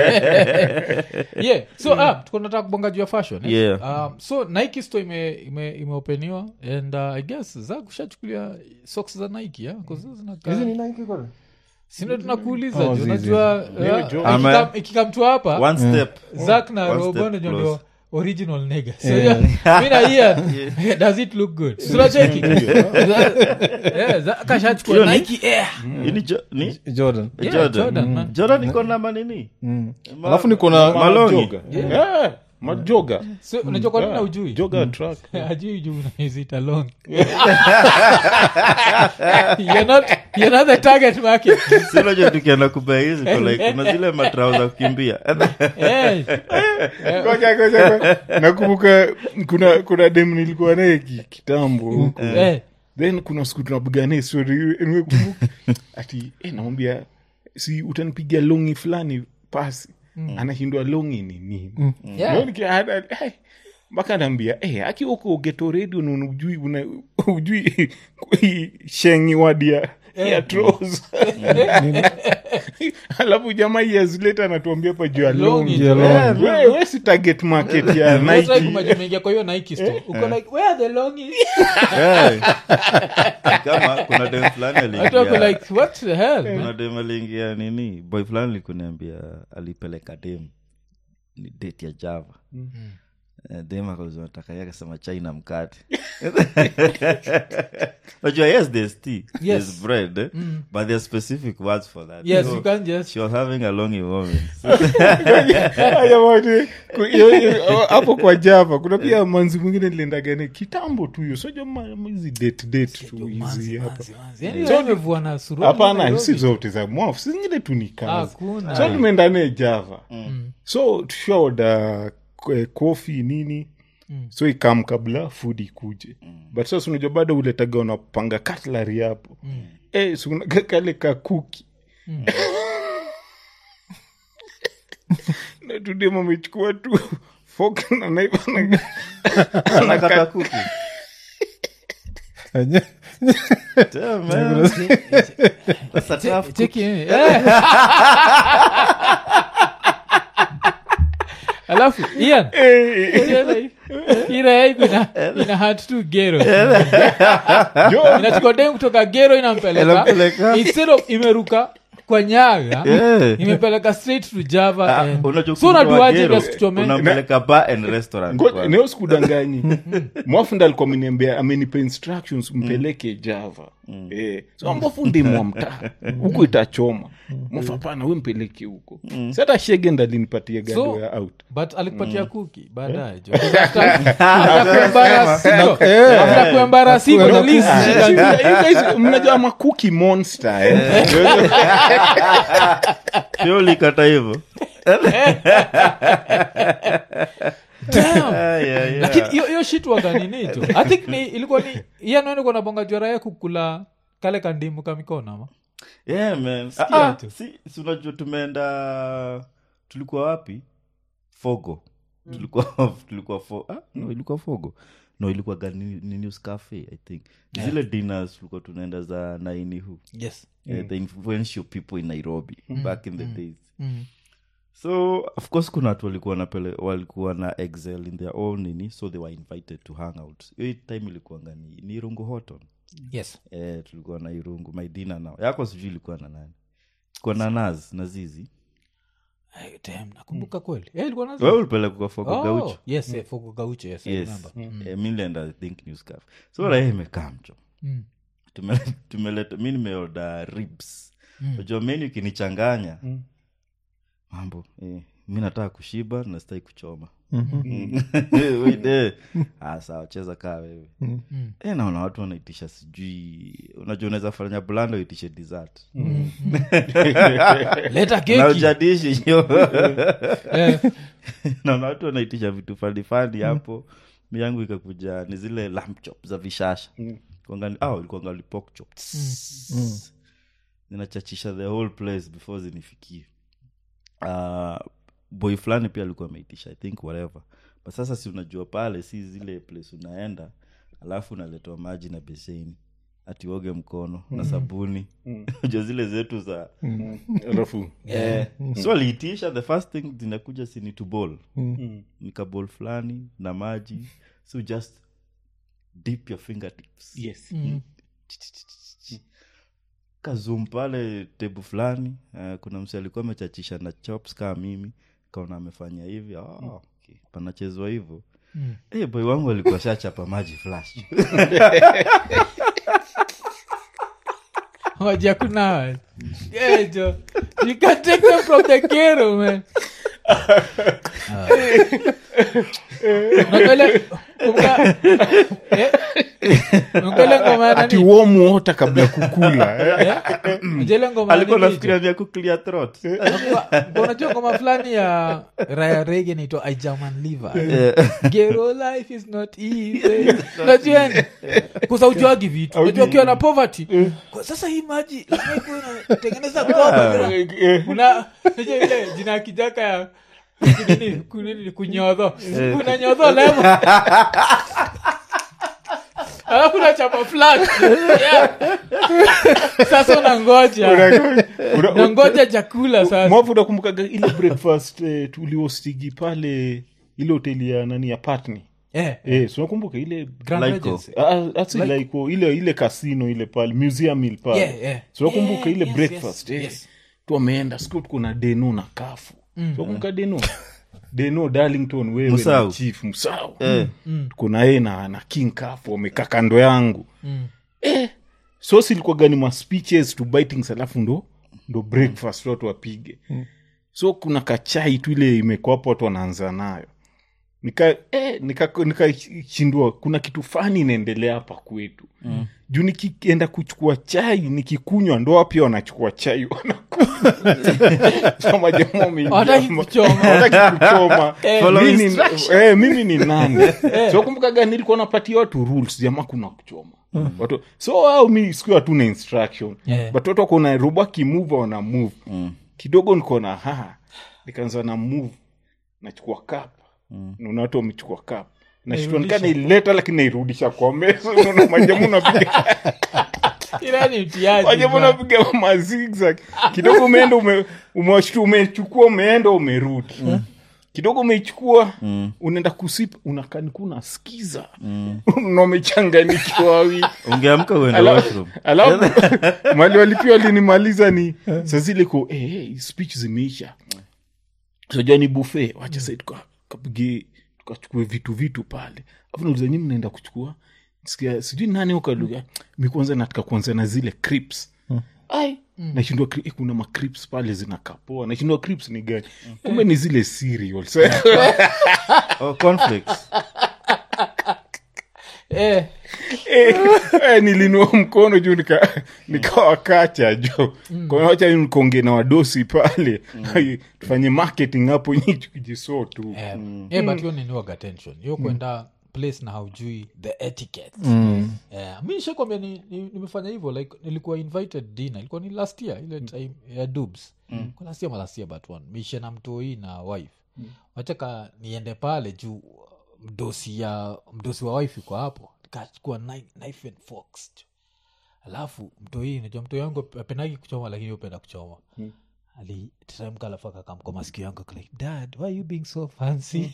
yeah so ah, tuko nataka kubonga juu ya fashion eh? Yeah. um, so nike store ime, ime, imeopeniwa and uh, i guess za kushachukulia socks za nike yeah? 'Cause hizo zinakaa- sindo tunakuuliza Oh, jo zizi. unajua Niwe uh, jo- ikikam- Ama- ikikamtua hapa one step zak na One robo step ndio close. ndio original nigga so yeah. mi na Ian, does it look good tunacheki kashachukua Hiyo ni- nike air Hii ni Jo- ni jordan Yeah, Jordan. Jordan, man. Jordan iko na manini Ma- alafu niko na malongi Majoga. Eh, majoga so unajua kwa nini na ujui joga track ajui juu unaizita long you're not, you're not the target market Si unajua tukienda kupea hizi kwa like kuna zile matrao za kukimbia hey. Ngoja, ngoja, ngoja. nakumbuka kuna kuna dem nilikuwa naye ki- kitambo huko hey. then kuna siku tunapigania story nimekumbuka ati eh, namwambia si utanipigia longi fulani pasi anashindwa longi ni nini Yeah. Ndio nikia- ana- eh, mpaka anaambia eh, akiwa uko geto redio na ujui una, ujui shengi wadia ya tros alafu jamaa years later anatuambia pa juu ya Longi. longi Yeah, longi. we, we si target market ya That's like Nike. umejua umeingia kwa hiyo nike store uko like where are the long is Eh. kama kuna dem fulani watu wako aliingia like what the hell man? kuna dem aliingia nini boy fulani likuniambia alipeleka dem ni date ya java Eh, dem akauzataka yake akasema chai na mkate najua yes there's tea there's bread eh? but there's specific words for that yes So, you can just she was having a longy moment Haya wote, ku- hiyo- hiyo- hapo kwa java kuna pia manzi mwingine niliendagane kitambo tu hiyo soja hizi date date tu hizi hapa yani wewe umevua na suruali hapana Nairobi. si zote za mwafu si zingine tu ni kazi Hakuna. so tumeenda naye java so tushaoda kofi nini so ikam kabla food ikuje but sasa unajua bado uletaga unapanga katlari hapo eh, so una- kale kakuki na tudem amechukua tu fok na naiva na- anakata kuku Damn, man. That's a tough Cheki, eh. Eh. alafu ian ukiona hii- hii raya iko ina, ina hat tu gero inachukua dem kutoka gero inampeleka Inampeleka. instead of imeruka kwa nyaga Yeah. imepeleka straight to java Ah, and- unajua so ukimtoa unaduaje Gero, gasikuchome unampeleka bar and restaurant Ngo- kwanza. neo sikudanganyi mwafunda alikuwa ameniambia amenipa instructions mpeleke java eh, so ambafundi mwa mtaa huku itachoma mwafapana we mpeleke huko si hata shege ndalinipatia gado So- ya out but alikupatia kuki baadaye jo after kuembarasi No, the least ah, she can do. you guys, mnajua makuki monster eh? Sio ulikata hivyo Damn. Ah, yeah, yeah. lakini hiyo hiyo shit waga nini jo i think ni ilikuwa ni iyanweniko nabonga jwara ya kukula kale kandimu ka mikono ama yeah, man. Sikia Ah, ah, tu. si si unajua tumeenda tulikuwa wapi fogo tulikuwa tulikuwa fo ah, no, ilikuwa fogo no ilikuwa gani news cafe i think zile dinners tulikuwa tunaenda za nainihu yes eh, the influential people in nairobi back in the days mm. so of course kuna watu walikuwa napele walikuwa na excel in their own nini so they were invited to hang out hiyo time ilikuanga ni, ni irungu hoton yes eh, tulikuwa na irungu my dinner nao yako sijui ilikuwa na nani kwa na naz na zizi Ay, damn, nakumbuka kweli Eh, ilikuwa nazo? wewe ulipeleka kwa fogo Oh, gaucho yes eh, Fogo Gaucho, yes, I yes remember. eh, mi nilienda i think newscaf so raha imekaa mcho Mm. Tumele- tumeleta mi nimeoda ribs najua menu ikinichanganya mambo eh, mi nataka kushiba na sitaki kuchoma Wait, eh. Ah, sawa cheza kaa wewe eh, naona watu wanaitisha sijui unajua unaweza fanya blanda uitishe dessert leta na keki ujadishi hiyo Eh, naona watu wanaitisha vitu fanifani hapo mi yangu ikakuja ni zile lamb chop za vishasha ilikuangali pork chop zinachachisha the whole place before zinifikie uh, boy fulani pia alikuwa ameitisha i think whatever but sasa si unajua pale si zile place unaenda alafu unaletewa maji na beseni atiuoge mkono na sabuni unajua zile zetu za alafu eh, so aliitisha the first thing zinakuja sini to bowl nikabol fulani na maji so just dip your fingertips yes kazum pale tebu fulani uh, kuna mse alikuwa amechachisha na chops kaa mimi kaona amefanya hivi oh, okay. panachezwa hivyo mm. hey, boy wangu alikuwa shachapa maji flash waja kuna Yeah, jo you can take them from the kero man Unaangalia- kumbuka- eh, unaangalia ngoma ya ati nani? warm water kabla ya kukula eh? Eh? Unajua ile ngoma ya alikuwa nini, nafikiria vya kuclear throat Unakumbuka- unajua ngoma fulani ya raya rege naitwa ijaman liver gero life is not easy unajua ni- kusa ujuagi vitu unajua ukiwa na poverty kwa sasa hii maji lazima ikuwe inatengeneza koba una unajua ile jina ya kijaka ya kunini kunini kunyodho kuna nyodho lemo alafu unachapa flat Yeah. sasa unangoja unangoja chakula sasa mwavu unakumbukaga ile breakfast eh, tuliostigi pale ile hoteli ya nani ya patni Eh, eh, so nakumbuka ile Grand Laiko. Regency. Ah, asi laiko ile ile kasino ile pale museum ile pale Yeah, yeah. so nakumbuka Yeah, ile yes, breakfast yes, eh. yes. tu ameenda siku tuko na deno na kafu mm. so kumbuka deno deno darlington wewe Musau. na chief msao Eh. tuko na yeye na, na king kafu wamekaa kando yangu Mm. eh, so silikuwa gani ma speeches to bitings alafu ndo ndo breakfast watu wapige so kuna kachai tu ile imekuwa hapo watu wanaanza nayo nika eh, nikashindua nika nikashindwa, kuna kitu fani inaendelea hapa kwetu mm. juu nikienda kuchukua chai nikikunywa ndo pia wanachukua chai wanakunywa Hawataki kuchoma. kuchoma Follow mimi, instruction. eh, mimi ni nani so kumbukaga nilikuwa napatia watu rules jamaa kuna kuchoma watu so au mi sikuwa tu na instruction Yeah. but watu wako na robo akimuva wana move kidogo niko na ha nikaanza na move nachukua kap naona watu wamechukua kap nashtua nika naileta lakini nairudisha kwa meza unaona majamu napiga Ila ni mtiaji, majamu man. napiga mazigzag kidogo umeenda ume, umewashtua umechukua umeenda umerudi kidogo umeichukua Mm. unaenda kusipa unakanika unasikiza na umechanganikiwa wawili ungeamka uende Ala- washroom alafu mali walipia walinimaliza ni saa zile ko eh, hey, speech zimeisha sajua ni bufe wacha sai tukapige tukachukue vitu vitu pale afu nauliza nyi mnaenda kuchukua sikia sijui nani ukaluga mi kwanza nataka kuanza na zile crips ai nashindwa cri- eh, kuna macrips pale zinakapoa nashindwa crips ni gani kumbe ni zile cereals oh, cornflakes. eh, Eh, nilinua mkono juu nika- nikawakacha jo kwawacha nkonge na wadosi pale Ai, tufanye marketing hapo nyi tukijisoo tu eh, eh, but hiyo niniwaga tension hiyo kwenda place na haujui the etiquette yeah. mi nishakwambia ni, ni, nimefanya hivyo like nilikuwa invited dinner ilikuwa ni last year ile time ya dubs mm. last year ma last year but one mishe na mtoi na wife mm. wachaka niende pale juu mdosi ya mdosi wa wife iko hapo kachukua kni- knife and forks alafu mtoi najua mtoi wangu apendagi kuchoma lakini upenda kuchoma aliteremka alafu akakamka masikio yangu ako like dad why you being so fancy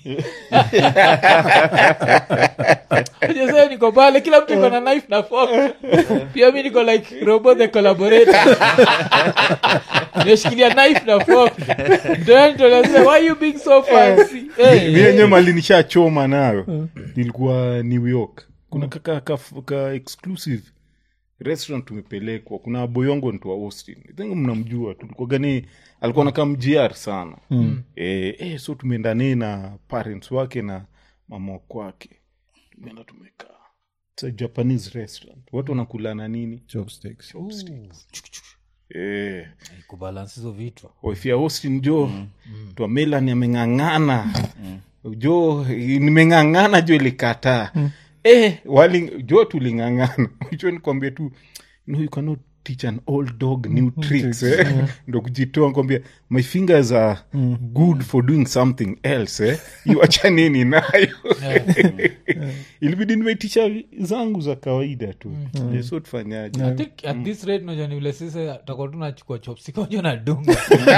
Unajua niko pale kila mtu iko na knife na fork pia mi niko like robo the collaborator nimeshikilia knife na fork mtoanitolazia why you being so fancy hey, mi yenyewe mali nishachoma nayo nilikuwa new york kuna kaka ka, ka exclusive restaurant tumepelekwa kuna boyongo ntu wa austin I think mnamjua tulikuwa gani alikuwa nakaa mgr sana mm. e, e, so tumeenda naye na parents wake na mama kwake tumeenda tumekaa It's a japanese restaurant watu wanakulana nini Chopsticks. e, kubalance hizo vitu wife ya austin jo mm. twa melan ameng'ang'ana jo nimeng'ang'ana jo ilikataa eh, wali jo tuling'ang'ana jo nikwambia tu no you cannot teach an old dog new tricks eh? ndo kujitoa kwambia my fingers are good for doing something else eh? iwacha nini nayo ilibidi nimeitisha zangu za kawaida tu Eh, so tufanyaje I think at this rate najua ni vile sisi takuwa tunachukua chopstick unajua nadunga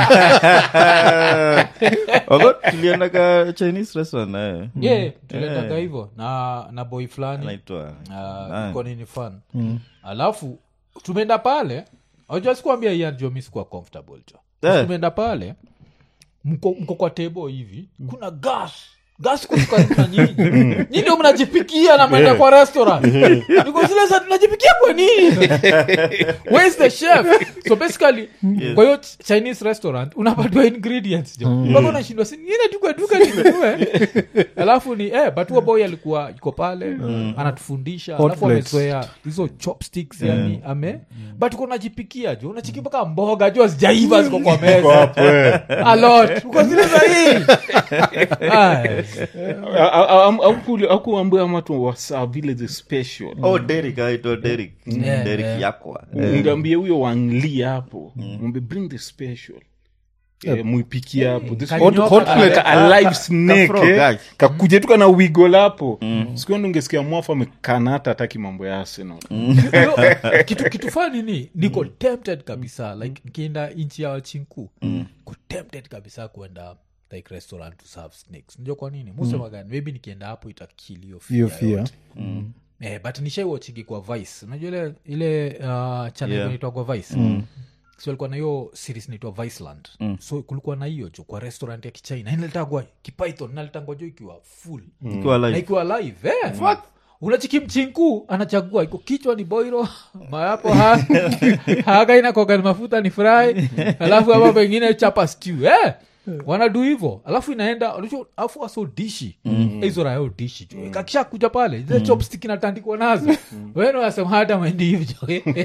Wako tuliendaga chinese restaurant naye yeah tuliendaga hivyo na na boy fulani anaitwa uh, iko nini fun alafu tumeenda pale ajua sikuambia ianjo mi sikuwa comfortable jo Eh. tumeenda pale mko, mko kwa tebo hivi kuna gas gas karibu na nyinyi nyi ndio mnajipikia na mwenda kwa restaurant niko zile za tunajipikia kwa nini where's the chef so basically kwa hiyo ch- chinese restaurant unapatiwa ingredients jo mpaka unashindwa si niende tu kwa duka ninunue alafu ni eh but huo boy alikuwa yuko pale anatufundisha Hot alafu plates. amezoea hizo chopsticks yani ame but uko unajipikia jo unachiki mpaka mboga jo zijaiva ziko kwa meza a lot uko zile za hii Ay. akuambia amatu wasaa vile the special oh derik aitwa derik Yeah, derik yeah. yakwa ngambie huyo wangli hapo mwambie bring the special Eh, muipikie hapo This Kanyoka hot- hot kale. plate, a live snake frog, eh. guys. kakuje tuka na wigo lapo sikuendo ungesikia mwafu amekana hata hataki mambo ya arsenal Yo, kitu kitu fani ni niko tempted kabisa like nikienda nchi ya wachinku ko tempted kabisa kuenda like restaurant to serve snakes najua kwa nini musema gani maybe nikienda hapo itakilio Hiyo fear. eh, but nishaiwachigi kwa vice unajua ile ile uh, channel Yeah. inaitwa kwa vice mm so alikuwa na hiyo series naitwa viceland mm. so kulikuwa na hiyo jo kwa restaurant ya kichina inalitagwa kipython nalitangwa jo ikiwa full ikiwa na live ikiwa live eh? unachiki mchinku anachagua iko kichwa ni boiro mayapo ha, haga inakoga ni mafuta ni fry alafu ama pengine chapa stew eh? wanadu hivo alafu inaenda unajua, alafu aso dishi hizo rayo dishi jo kakisha kuja pale zile chopstick inatandikwa nazo wenu wasema hata mwendi hivyo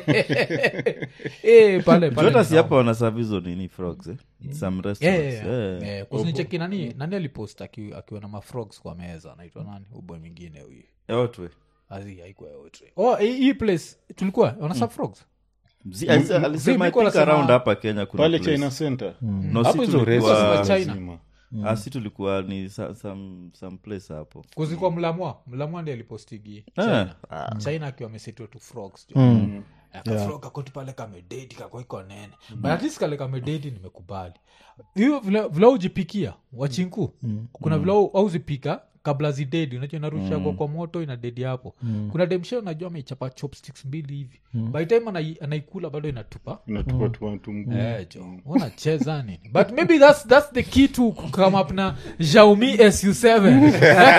eh, pale pale hata si ni hapa wanasavizo nini frogs eh? some Yeah, restaurants yeah, yeah. yeah. Eh, kusinicheki nani nani alipost aki- akiwa na mafrogs kwa meza naitwa nani uboy mwingine huyu Yotwe. Azi, haikuwa yote oh hii hii place tulikuwa wanasa frogs Mzi- alise- alisema I Miko think anasema- around hapa kenya kuna pale place. china center No, Hapo si hizo tulikuwa- restaurants za China. Lazima. Ah, si tulikuwa ni sa- some, some place hapo kuzikwa mlamwa mlamwa ndi alipostigi Eh, china china akiwa amesetwa tu frogs jo. akafro kakoti pale kamedeti kako iko nene but at least kale kamedeti nimekubali hiyo vile vile ujipikia wachinku kuna vile au- auzipika kabla zidedi unajua inarusha kwa, kwa moto ina dedi hapo kuna demshe unajua ameichapa chopsticks mbili hivi by time anai, anaikula bado inatupa inatupa tupa tu mguu Eh, jo unacheza nini but maybe that's, that's the key to come up na xiaomi su7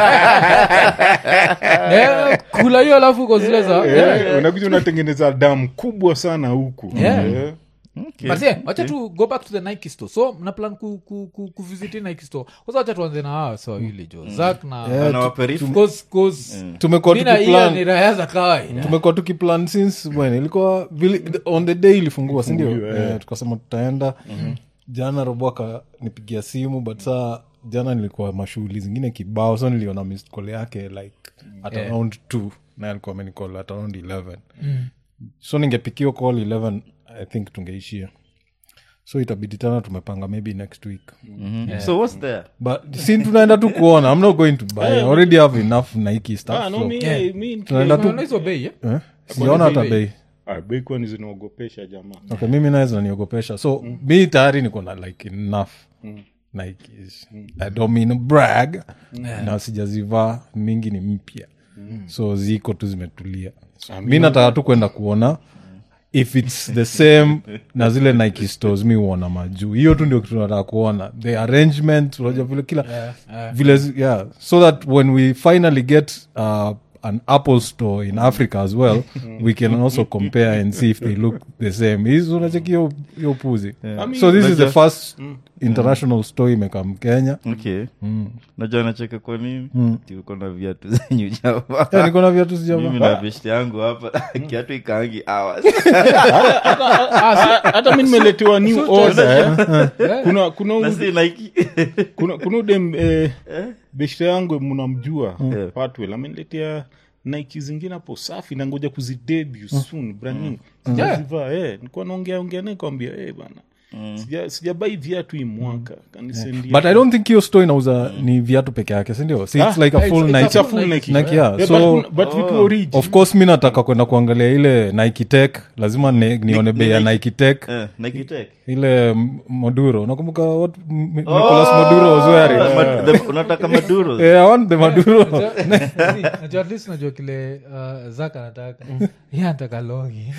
eh, kula hiyo alafu uko zile za eh, Eh, unakuja unatengeneza damu kubwa sana huku Yeah. Eh. but yeah, wacha tu go back to the nike store so mna plan ku, ku, ku, kuvisit nike store kwanza wacha tuanze na hawa so wawili jo zak na Anawaperifu. Cause- cause tumekuwa mi na Ian tukiplan ni raya za kawaida tumekuwa tukiplan since when ilikuwa vili, on the day ilifungua sindio Ifunguliwe, eh, tukasema tutaenda jana robo akanipigia simu but saa jana nilikuwa mashughuli zingine kibao so niliona missed call yake like at Yeah. around two na alikuwa amenicall at around 11 so ningepikiwa call 11 i think tungeishia so itabidi tena tumepanga maybe next week so what's there but sin tunaenda tu kuona i'm not going to buy I already have enough nike stuff Ah, no, so, mi- Yeah. mi- tunaenda tu Unaona hizo bei eh? eh? sijaona hata bei? bei Ah, bei kwani zinaogopesha jamaa okay mimi naye zinaniogopesha so mi tayari niko na like enough nikes i don't mean to brag na sijazivaa mingi ni mpya so ziko tu zimetulia so, mi nataka tu kwenda kuona if its the same na zile nike stores mi huona majuu hiyo tu ndio kitu nataka kuona the arrangement unajua vile kila vile zi- yeah so that when we finally get uh, an apple store in africa as well we can also compare and see if they look the same hizi unacheki hiyo- hiyo puzi so this is the first international store imekam kenya okay najua nacheka kwa nini tuko na viatu zenyu yeah, java niko na viatu mimi sijava na beshti yangu hapa kiatu ikaangi hours hata mi nimeletewa new order eh. kuna kuna na u- si Nike. kuna kuna udem eh, beshte yangu mnamjua Yeah. patwel ameniletea nike zingine hapo safi na ngoja kuzidebu soon brand new sijazivaa eh, nikuwa naongea ongea naye kwambia eh, bana sija sijabai viatu hii mwaka kanisendia but i don't think hiyo store inauza ni viatu peke yake sindio so it's Ah, like a it's- full it's a nike It's a full Nike. Nike, yeah. Yeah, So- but, but vitu origi of course mi nataka kwenda kuangalia ile nike tech lazima ne- nione bei ya nike tech Eh, Nike Tech. ile m- moduro nakumbuka what M- nicolas moduro was wearing Ma- the- unataka maduro yeah, I want the maduro najua at least najua kile uh, zak anataka ye anataka longi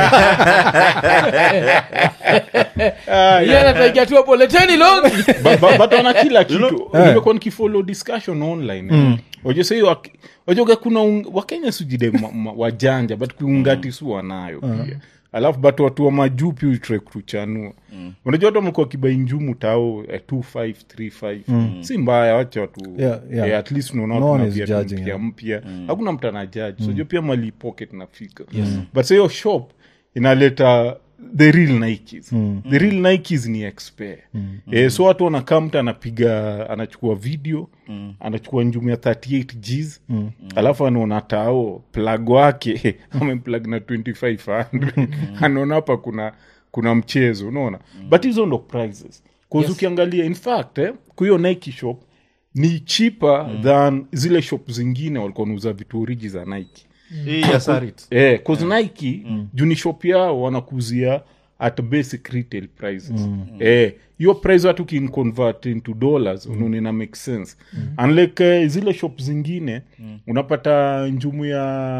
ye anataigia tu hapo leteni longi But- but- but wana kila kitu Eh. nimekuwa nikifollow discussion online wajua sahii wajoga kuna un- wakenya sujide ma- ma- wajanja but kuungati su wanayo pia alafu but watu wa majuu pia utre kutuchanua unajua watu wamekuwa kibai njumu tao eh, 2535 si mbaya wacha watu Yeah, yeah. eh, at least unaona No watu one na is viatu judging, mpya yeah. mpya hakuna mtu anajaji mm. sojua pia mali pocket nafika but sa hiyo shop inaleta the real nikes the real nikes ni expert eh, so watu wanakaa mtu anapiga anachukua video anachukua njumu ya 38 gs alafu anaona tao plug wake amemplug na 2500 anaona hapa kuna kuna mchezo unaona but hizo ndo prices bcause ukiangalia in fact eh, kwa hiyo nike shop ni cheaper than zile shop zingine walikuwa nauza vitu oriji za nike hii ya sarit eh, cause nike juu ni shop yao wanakuzia at basic retail prices eh, hiyo price watu kinconvert into dollars unaona ina make sense unlike eh, zile shop zingine unapata njumu ya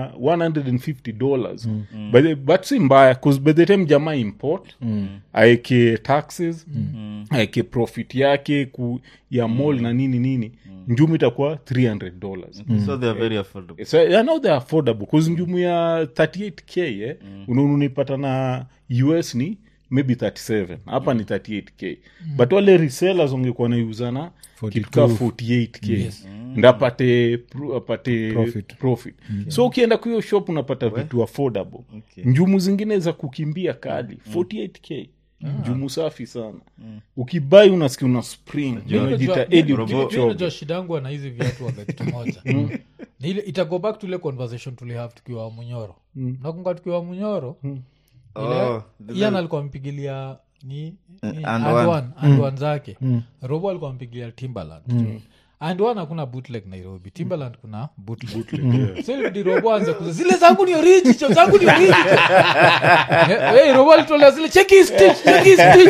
150 dollars but, the- but si mbaya cause by the time jamaa import aeke taxes aeke profit yake ku, ya mall na nini nini njumu itakuwa 300 dollars so they are very affordable so yeah, now they're affordable bcause njumu ya 38k eh, mm. unaipata na us ni maybe 37 hapa ni 38k but wale resellers wangekuwa naiuzana kituka 48k ndapate pro- apate Profit. profit, so ukienda kwa hiyo shop unapata vitu affordable Okay. njumu zingine za kukimbia kali 48k njumu safi sana ukibai unasikia una spring unajita Eliud Kipchoge. najua shida yangu ana hizi viatu waga kitu moja Ni ile itago back to ile conversation tulihave tukiwa munyoro nakunga tukiwa munyoro Oh, ile ian alikuwa mpigilia ni, ni and and one. one, and one zake robo alikuwa mpigilia timbaland and one hakuna bootleg nairobi timberland kuna bootleg so ilibidi robo anze kuza zile zangu ni oriji cho zangu ni oriji Eh, eh, robo alitolea zile cheki stitch cheki stitch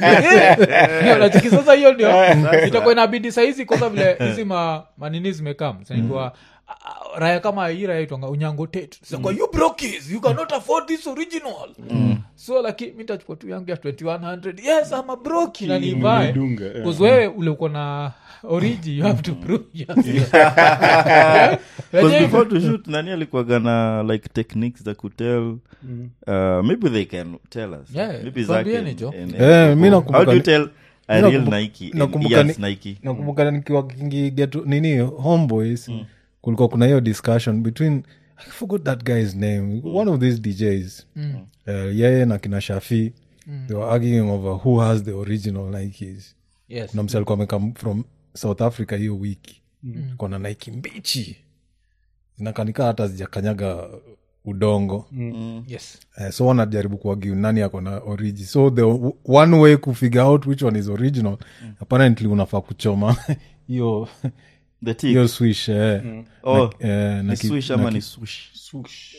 Eh, unacheki sasa hiyo ndio itakuwa inabidi sahizi kosa vile hizi ma, manini zimekam sanikuwa raya kama hii raya itwanga unyango tet sakwa you brokis you cannot afford this original so lakini mi tachukua tu yangu ya 2100 yes ama broki na nivae Umedunga, eh. Because wewe ule uko na origi you have to prove yourself. Because Unajua before to shoot nani alikuwaga na like techniques za kutel uh, maybe they can tell us Yeah, maybe tuambieni, Zach Jo. and- and- Eh, mi how nakumbuka do you ni- tell a mi real nakumbu- nike and nakumbuka Ian's ni- nike nakumbuka nikiwa kingiget nini homeboys kulikuwa kuna hiyo discussion between i forgot that guy's name one of these djs uh, yeye na kina shafi they were arguing over who has the original nikes Yes. kuna msi alikuwa amekam from south africa hiyo wiki kona nike mbichi zinakanika hata zijakanyaga udongo Yes. Uh, so wanajaribu kuagiu nani ako na origi so the w- one way kufigure out which one is original apparently unafaa kuchoma hiyo the tick hiyo swish eh, oh eh, na ni ki- swish na ama ki- ni swoosh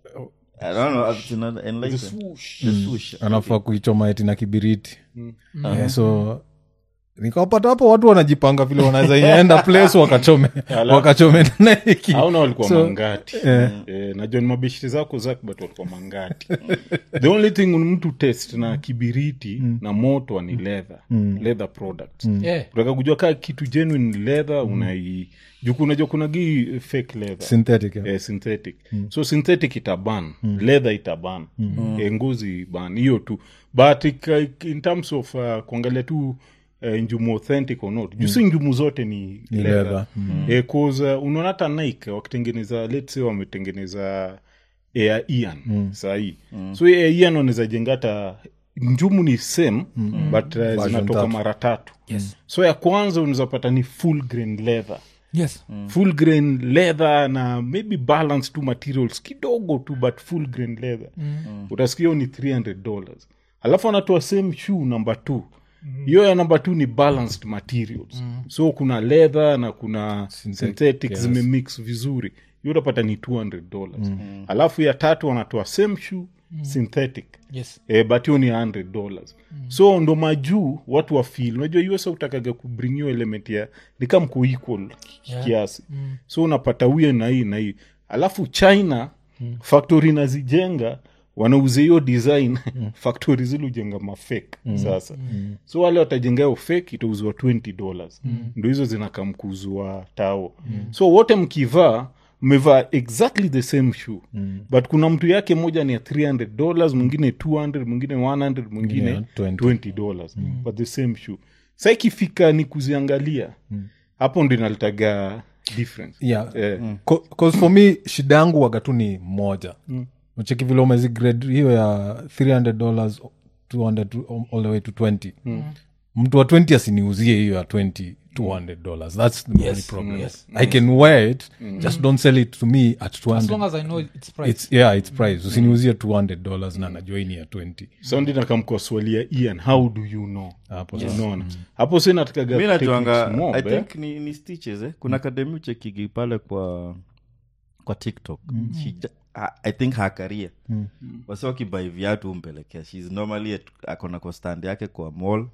I don't know, it's another- enlighten. The swoosh. anafaa kuichoma eti na kibiriti Eh, so nikawapata hapo watu wanajipanga vile wanaweza ienda place wakachome wakachome naiki auna walikuwa So, mangati eh, najua ni mabeshiri zako zak but walikuwa mangati the only thing ni mtu test na kibiriti na moto ni leather leather products Yeah. utaka kujua kaa kitu genuine leather unai juku unajua kuna gii fake leather synthetic eh. eh, synthetic so synthetic itaban leather itaban eh, ngozi ban hiyo tu but ika- in terms of uh, kuangalia tu uh, njumu authentic or not juu si njumu zote ni, Ni leather, leather. Eh, 'cause, uh, unaona hata nike wakitengeneza let's say wametengeneza air ian sahii so air ian wanaweza jenga hata njumu ni same but uh, zinatoka tatu. mara tatu so ya kwanza unaweza pata ni full grain leather Yes. full grain leather na maybe balance tu materials kidogo tu but full grain leather mm. utasikia hiyo ni 300 dollars alafu anatoa same shoe number two hiyo ya number two ni balanced materials so kuna leather na kuna synthetic yes. zimemix vizuri hiyo utapata ni 200 dollars alafu ya tatu wanatoa same shoe synthetic Yes. eh, but hiyo ni 100 dollars so ndo majuu watu wafil unajua us utakaga kubring hiyo element ya nikam kuequal Yeah. kiasi so unapata huye na hii na hii alafu china factory nazijenga wanauza hiyo design factory zile ujenga mafake sasa so wale watajenga hiyo fake itauzwa 20 dollars ndo hizo zinakamkuzwa tao so wote mkivaa mmevaa exactly the same shoe but kuna mtu yake moja ni ya 300 dollars mwingine 200 mwingine 100 mwingine Yeah, 20. 20 dollars but the same shoe sa ikifika ni kuziangalia hapo ndo inalitaga difference yeah. Eh. Co- 'cause for me shida yangu wagatu ni moja ucheki vile umezigrade hiyo ya 300 dollars 200 to- all the way to 20 mtu wa 20 asiniuzie hiyo ya 20 200 dollars that's the only problem yes. i can wear it just don't sell it to me at As long 200 as I know its price. it's yeah it's price usiniuzie 200 dollars na najua hii ni ya 20 so ndi nakamkoswalia ian how do you know hapo unaona hapo si natakaga mi najuanga techniques mob, i eh. think ni, ni stitches eh? kuna akademi uchekigi pale kwa kwa tiktok She ju- I- i think hakaria mm. wasi wakibai viatu umpelekea shes normally at- akona kwa stand yake kwa mall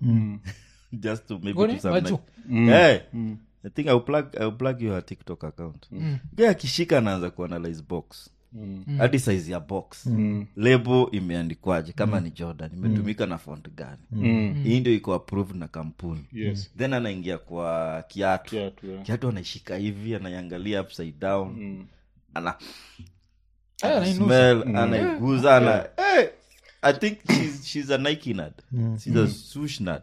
just to maybe Goni? do some Maju? like, hey, i think I'll plug, I'll plug you her tiktok account mm. akishika anaanza kuanalyze box hadi size ya box lebo imeandikwaje kama ni jordan imetumika na font gani hii ndio iko approved na kampuni Yes. then anaingia kwa kiatu Kiatu, yeah. kiatu anaishika hivi anaiangalia upside down ana Eh, anainusa. smell anaiguza ana hey, i think she's, she's a nike nut she's a swoosh nut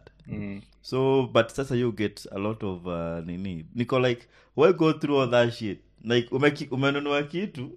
so but sasa you get a lot of uh, nini niko like why go through all that shit like umeki- umenunua kitu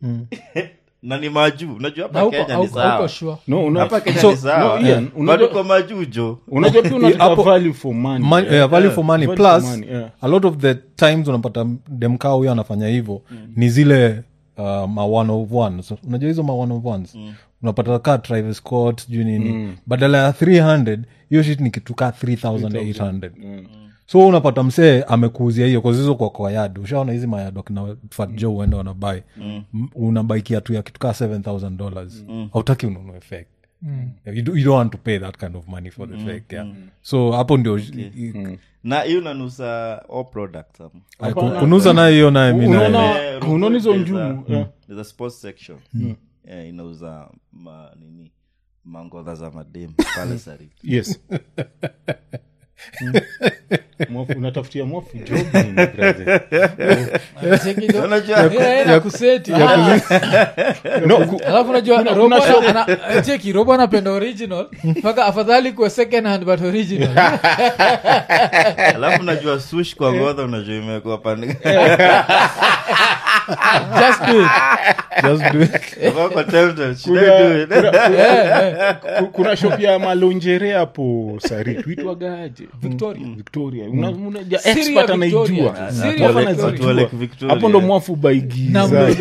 na ni majuu unajua Na hapa huko- kenya ni hauko- hauko sawa sure. no, una, hapa kenya so, ni sawa no, Ian, Eh, unajua- bado kwa majuu jo unajua pia unataka Hapo- value for money Man, eh. eh, value for money Value plus for money, yeah. a lot of the times unapata demkaa huyo anafanya hivyo ni zile uh, ma one of ones unajua hizo ma one of ones unapata ka Travis Scott sijui nini badala ya 300 hiyo shit ni kitu ka 3800 so unapata msee amekuuzia hiyo kazizo kwa kwa yad ushaona hizi mayad akina fatjo uenda wanabai mm. unabai kiatu ya kitu kaa 7000 dollars hautaki ununue fake you, do, you don't want to pay that kind of money for the fake yeah. so hapo ndio i- na hiyo nanusa all products ama? i- ku- kunuza nayo hiyo naye mi naye- Unaona- Eh, unaona hizo there's njumu, a- yeah. there's a sports section Eh, inauza ma, nini mangodha za madem pale sari yes Mm. Mwafu- unatafutia mwafu job nini, brother? na kuseti No, ku- alafu unajua kuna robo shop- ana- ana- cheki robo anapenda original mpaka afadhali kuwa second hand but original alafu najua sush kwa ngodha unajua imekuwa pande just do it Just do it. Wako tempted, should kuna- I do it? kuna- ku- kuna shop ya malonjere hapo sari tuitwagaje Victoria. victoria Una- una- ja- Syria expert Victoria. anaijua Syria Watu Victoria. wanazijua. Watu wa Lake Victoria. hapo ndo mwafu Number baigiza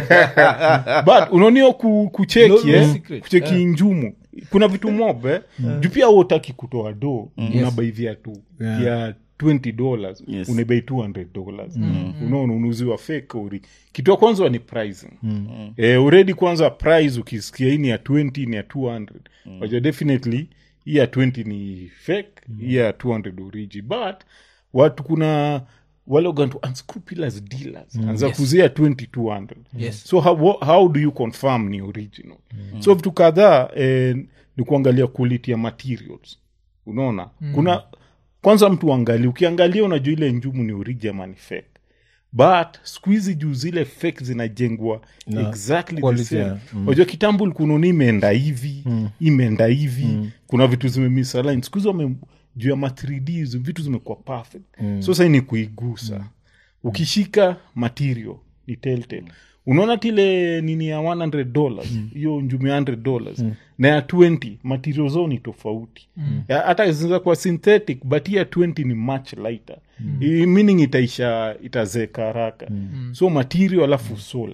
but unaonio ku, kucheki No, no eh, secret. kucheki Yeah. njumu kuna vitu mobe juu pia utaki kutoa do unabai viatu Yeah. ya 20 dollars Yes. unabai 200 dollars unaona unuziwa fake ori kitu ya kwanza ni pricing eh, already kwanza price ukisikia hii ni ya 20 ni ya 200 wajua definitely hii ya 20 ni fake hii ya 200 origi but watu kuna wale ugantu unscrupulous dealers anza Yes. kuzia 2200 Yes. so how, wha- how do you confirm ni original so vitu kadhaa eh, ni kuangalia quality ya materials unaona kuna kwanza mtu angalia ukiangalia unajua ile njumu ni origi ama ni fake but siku hizi juu zile fake zinajengwa Na exactly the quality same ya- unajua kitambo likunaona imeenda hivi imeenda hivi kuna vitu zimemisalign siku hizi wame juu ya ma 3D hizo vitu zimekuwa perfect so sasa ni kuigusa ukishika material ni telltale unaona tile nini ya 100 dollars hiyo njumi ya 100 dollars na ya 20 material zao ni tofauti Ya- hata zinaweza kuwa synthetic but hii ya 20 ni much lighter I- meaning itaisha itazeka haraka so material alafu soul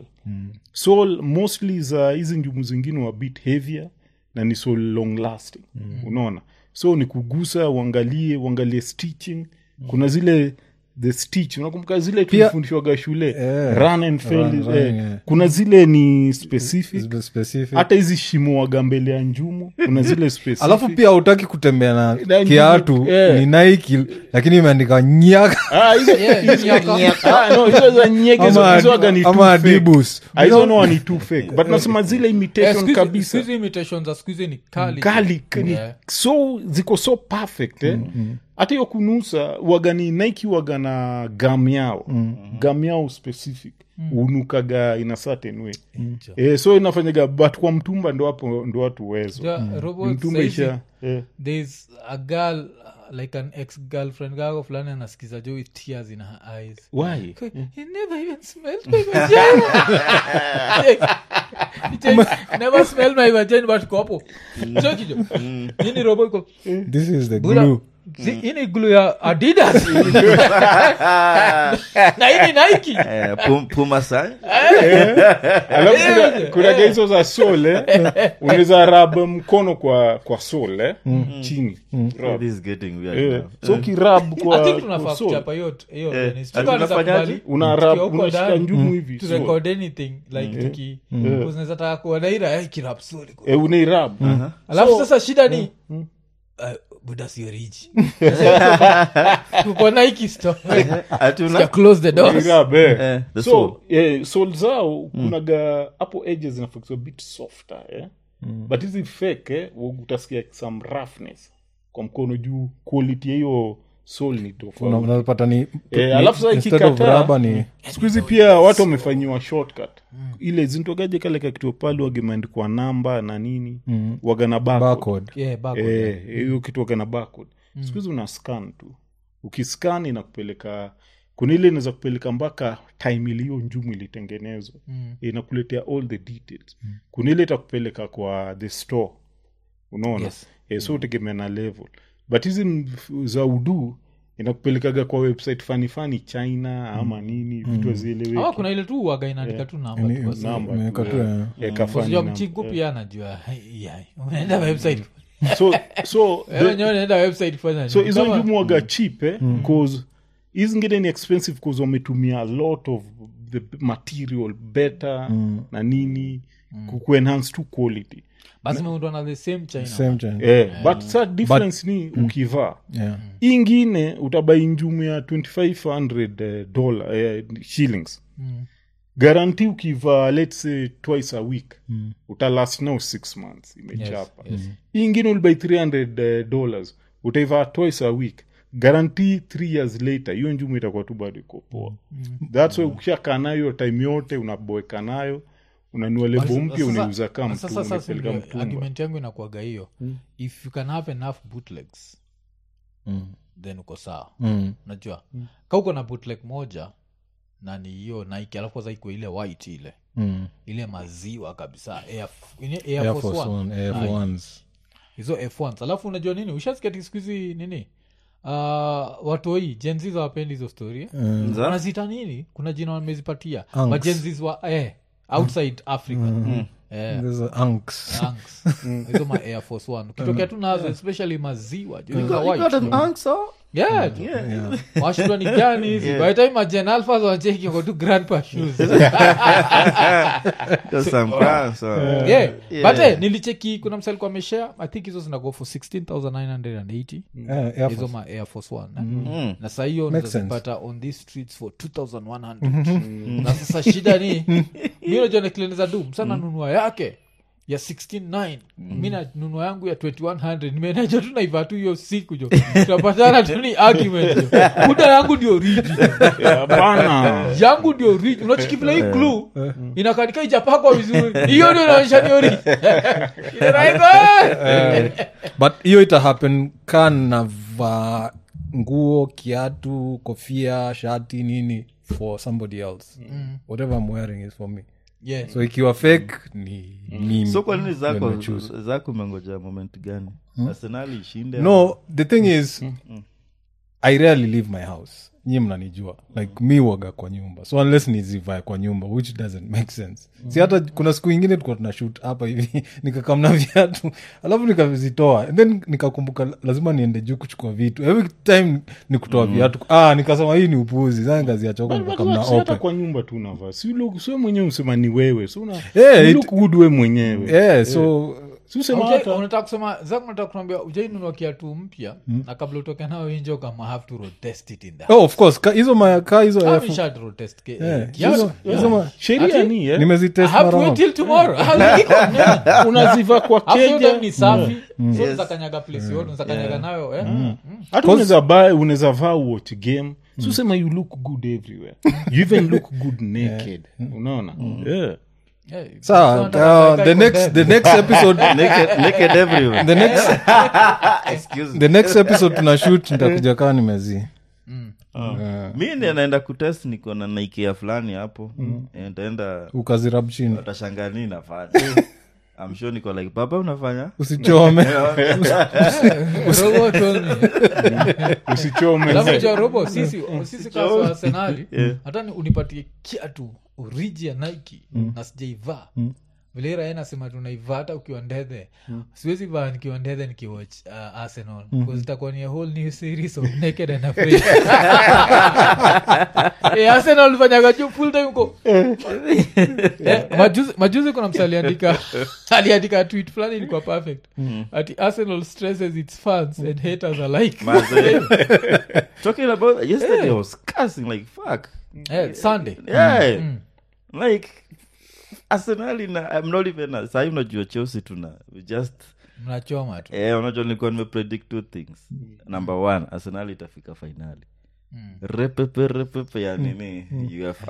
soul mostly za hizi njumu zingine wa bit heavier na ni so long lasting unaona so ni kugusa uangalie uangalie stitching kuna zile the stitch unakumbuka zile tulifundishwaga shule Eh, run and fail, run, run, eh, yeah. kuna zile ni specific Spe- specific. hata hizi shimo waga mbele ya njumu kuna zile specific alafu pia hautaki kutembea na Na kiatu eh. ni naiki lakini imeandika nyaka Ah, hizo- Yeah, nyaka. Ah, no, hizo za nyege hizo- ama, hizo waga ni too ama fake. adibus Ah, hizo no ni too fake but nasema zile Eh, imitation siku hizi- kabisa siku hizi imitation za siku hizi ni kali kali ni Yeah. so ziko so perfect eh? hata hiyo kunusa wagani nike waga na gam yao gam yao specific unukaga in a certain way eh, so inafanyaga but kwa mtumba ndo hapo ndo watu wezo Ja, Robo, mtumba saizi, isha eh. there's a girl uh, like an ex girlfriend kako fulani anasikiza jo with tears in her eyes why He never even smelled my vagina. He never smelled my vagina but kopo Cheki jo ini robo iko this is the Bula- glue Si- hii ni glue ya adidas na hii ni nike Eh, Pum- puma sign? alafu kuna- kuna gaizo za sol eh? unaweza rab mkono kwa kwa sol eh? chini Rub. This is getting weird Eh, now. so kirab i kwa, think tunafaa kwa sol kuchapa hiyo hiyo Eh, nini. ati Sijui kama tunafanyaje? tunakubali una tukiwa rab huko unashika ndani, njumu hivi to sol. record anything like tuki unaweza taka kuona ira eh, kirap soli eh, unairab alafu sasa shida ni uh, buda sio riji tuko nike store Ati una- Sikia, close the doors Unairab, eh. Eh, the so soul. eh, sol zao kunaga hapo edges zinafaa bit softer eh? but hizi fake eh, utasikia some roughness kwa mkono juu quality ya hiyo sol ni Una- tofauti unapata ni Eh, ni- alafu sasa instead of ikikataa- rubber ni siku hizi pia watu wamefanyiwa shortcut ile zintogaje kale kakituo pale wagemeandikwa namba na nini waga na barcode. barcode yeah, barcode. Eh, hiyo kitu waga na barcode siku hizi una scan tu ukiscan inakupeleka kuna ile inaweza kupeleka mpaka time iliyo njumu ilitengenezwa Mm. inakuletea all the details kuna ile itakupeleka kwa the store unaona Yes. eh, so utegemea na level but hizi mf- za udu inakupelekaga kwa website fani fani china ama nini vitu Ama hazieleweki kuna ile tu waga inaandika tu namba tu kwa simu. namba imeweka tu, tu, eh. eh. Eh, kafani Unajua namba. mchinku pia anajua "Hai, yai, umeenda website so so Eh, the- wenyewe naenda website fanya so nini? hizo Kama- njumu waga cheap eh? cause hizi zingine ni expensive cause wametumia a lot of the material better na nini ku- kuenhance to quality basi imeundwa na the same china same time. eh, but sa difference ni ukivaa Yeah. Hii ingine utabai njumu ya 2500 eh, dollar eh, shillings garanti ukivaa let's say twice a week mm. utalast now six months imechapa hii ingine ulibai 300 eh, dollars utaivaa twice a week garanti three years later hiyo njumu itakuwa tu bado iko poa thats why ukishakaa nayo time yote unaboeka nayo unanua lebo Sasa- mpya sasa- unauza kaa sasa- mtu sasa umepeleka ndio mtumba argument yangu inakuaga hiyo if you can have enough bootlegs Mm. then uko sawa Mm. unajua ka uko na bootleg moja na ni hiyo nike alafu kwanza iko ile white ile Mm. ile maziwa kabisa Air, ini- Air Air Force Force One. One, Air Aye. Ones. hizo f1s alafu unajua nini ushaskati skuhizi nini uh, watoi jenzis hawapendi hizo story eh? Za? wanazita nini kuna jina wamezipatia Anks. majenzis wa eh, outside africa eh, There's a Anks. Anks. hizo ma air force one ukitokea tu nazo especially maziwa juu You za got- you white. got an answer? Yeah, tu. washindwa ni gani hizi by the time majen alphas wacheki wako tu grandpa shoes Got some answer. yeah. Yeah. but eh, nilicheki kuna msali kwa meshare i think hizo zinago for 16980 Yeah, Air hizo Force. ma air force one eh? Mm. na saa hiyo Makes sense. nazipata on these streets for 2100 na sasa shida ni mi najua nikileniza du msana nunua yake ya 169 mi nanunua yangu ya 2100 nimenaja tu naiva tu hiyo siku jo tunapatana tu ni argument jo kuda yangu ndio riji hapana yangu ndio riji unachikivila hii glu inakanika ijapakwa vizuri hiyo ndio inaonyesha ndio riji but hiyo ita happen ka navaa nguo kiatu kofia shati nini for somebody else whatever i'm wearing is for me yeah. so ikiwa fake ni mimi so kwa nini ndio zako nimechoose. zako umengoja moment gani arsenali ishinde no the thing is i rarely leave my house nyi mnanijua like mi waga kwa nyumba so unless nizivae kwa nyumba which doesn't make sense si hata kuna siku ingine tulikuwa tuna shoot hapa hivi nikakamna viatu alafu nikavizitoa and then nikakumbuka lazima niende juu kuchukua vitu every time ni kutoa viatu ah nikasema hii ni upuzi saa nikaziachoka nikakamna hata open kwa nyumba tu unavaa si look- si wewe mwenyewe usema ni wewe so una Yeah, you it- look good we mwenyewe yeah so si usema Ujai- hata unataka kusema zako nataka kuambia ujainunua kiatu mpya na kabla utoke nayo injo kama have to rotest it in the oh of course ka hizo ma ka hizo Have Air you Force- shot rotest ke- Yeah, eh, kiatu? hizo- hizo ma- sheria Ati? ni eh? I nimezitest have to mara wait moja. till tomorrow Iko, yeah. unaziva kwa Alafu hiyo time keja ni safi so Yes. unaweza kanyaga place yote unaweza kanyaga nayo eh? Mm. hata unaweza buy unaweza vaa watch game si usema you look good everywhere you even look good naked unaona yeah. Yeah, sawa so unataka uh, kuweka the iko next there. the next episode naked, naked everywhere the next excuse me the next episode tuna shoot nitakuja kaa nimezi mi ni naenda kutest niko na naikea fulani hapo Eh, nitaenda ukazirab chini watashangaa nini nafanya I'm sure niko like baba unafanya usichome Robo told me. usichome Alafu cha robo sisi sisi kama wa arsenali hata ni unipatie kiatu oriji ya nike na sijaivaa vile ira nasema tunaivaa hata ukiwa ndethe siwezi vaa nikiwa ndethe nikiwatch uh, arsenal bcause itakuwa ni a whole new series of naked and afraid Eh, arsenal fanyaga juu full time uko Eh, majuzi, majuzi kuna msa aliandika aliandika tweet fulani ilikuwa perfect ati arsenal stresses its fans and haters alike Maze. talking about yesterday i was cursing like fuck Eh, sunday yeah like arsenali na i'm not even sahii unajua chelsea tuna we just mnachoma tu eh, unajua nilikuwa nimepredict two things number one arsenal itafika fainali repepe repepe ya nini uefa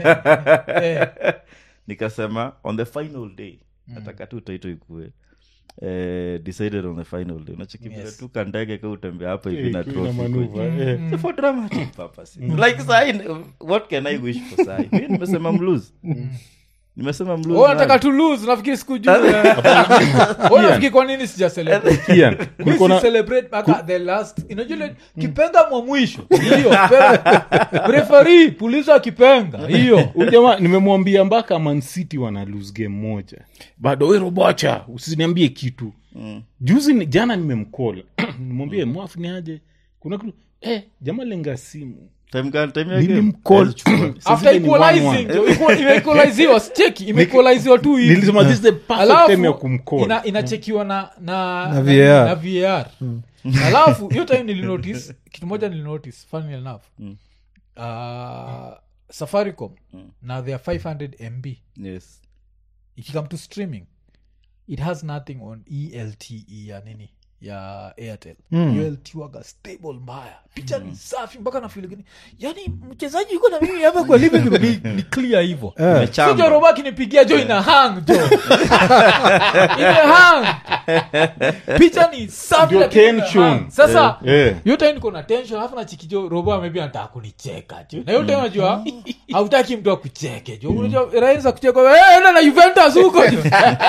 nikasema on the final day nataka tu taito ikue eh, decided on the final day unachikivile Yes. tu kandege ka utembea hapa hivi na Ina trophy manuva, eh. So for dramatic purposes like sai what can i wish for sai mi nimesema mlose nimesema Oh, mlose nataka nani? to lose nafikiri sikujua Oh, nafikiri kwa nini sija celebrate Ian, Mi kulikuwa si na- celebrate mpaka the last unajua ile kipenga mwa mwisho hiyo referi puliza kipenga hiyo huyu jamaa nimemwambia mpaka mancity wana lose game moja bado we robocha usiniambie kitu juzi ni- jana nimemkola nimwambie mwafu ni aje kuna kitu eh, jamaa lenga simu Time gani? Time ya game? nilimcall Saa after zile ni equalizing 1-1. jo, equal- imeequaliziwa sicheki imeequaliziwa tu hivi nilisema this is the perfect time ya kumcall ina, inachekiwa na na, Na VAR. na VAR. alafu hiyo time nilinotice kitu moja nilinotice funny enough uh, safaricom na their 500 mb Yes. ikikam to streaming it has nothing on elte ya nini ya airtel mm. elt waga stable mbaya picha ni safi mpaka nafiligani yani mchezaji yuko na mimi hapa kwa living room ni, ni clear hivo Imechamba. sijo roba akinipigia jo ina hang jo ime hang picha ni safi Ndio lakini ime tension. hang. sasa Eh. hiyo time niko na tension alafu nachikijo robo maybe anataka kunicheka jo na hiyo time najua hautaki mtu akucheke jo unajua rahisi kucheka "Eh, enda na juventus huko jo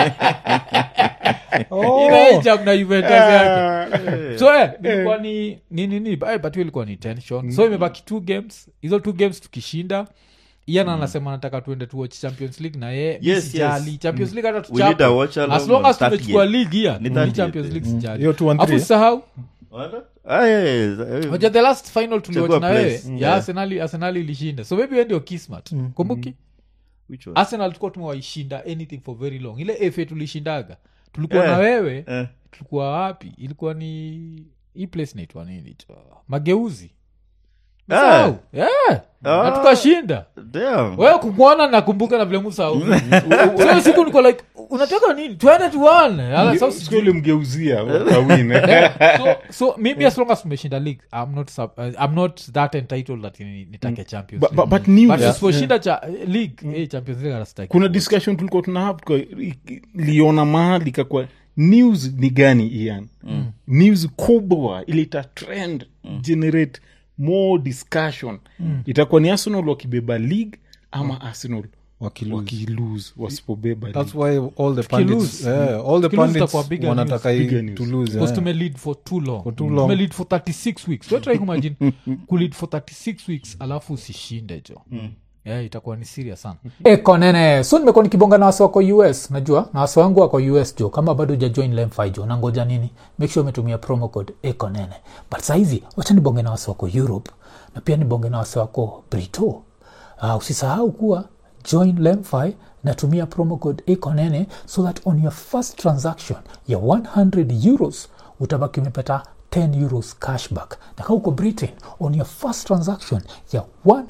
inaijam na juventus yake so eh, ilikuwa ni ni nini eh, but hiyo ilikuwa ni tension so imebaki two games hizo two games tukishinda ian anasema nataka tuende tuwatch champions league na ye mi Yes, sijali yes. champions league hata We need a watch tuchape along as long on as 30th. tumechukua league Ni yeah ni 30th, champions eh. league sijali Hiyo 2 and afu 3. sahau What? Ah, yeah, yeah, yeah. moja the last final tuliwatch Chagua na wewe place. ya Yeah. arsenali arsenali ilishinda so maybe we ndio kismat kumbuki Which one? arsenal tulikuwa tumewaishinda anything for very long ile fa tulishindaga tulikuwa Eh. na wewe Eh. tulikuwa wapi ilikuwa ni hii place naitwa nini tu? mageuzi Ah. Msahau? Yeah. Ah. na tukashinda Damn. wewe kumwona nakumbuka na vile musau so siku niko like unataka nini twende tuone Ala, sasa siku ile mgeuzia wakawin eh. so, so maybe as long as tumeshinda league i'm not, sub, uh, I'm not that entitled that ni- nitake champions But- League. but- but news- but Yeah. tusiposhinda cha league eh, champions league hatastaki. kuna discussion tulikuwa tuna have kwa- i- liona mahali kakwa news ni gani ian mm. news kubwa ile ita trend mm. generate more discussion mm. itakuwa ni arsenal wakibeba league ama mm. arsenal Wakilose. wakilose wasipobeba That's league. why all the pundits, Tukilose. yeah, all the Tukilose pundits itakuwa bigger wanataka news. hii Bigger news. to lose, Because yeah. tumelead for too long For too long. tumelead for 36 weeks so try kumagine kulead for 36 weeks alafu usishinde jo yeah, itakuwa ni serious sana ekonene so nimekuwa nikibonga na wasi wako us najua na wasi wangu wako us jo kama bado ujajoin lemfi jo nangoja nini make sure umetumia promo code ekonene but sahizi wacha nibonge na wasi wako europe na pia nibonge na wasi wako brito uh, usisahau kuwa join lemfi natumia promo code ekonene so that on your first transaction ya 100 euros utabaki umepata 10 euros cashback na kama uko britain on your first transaction ya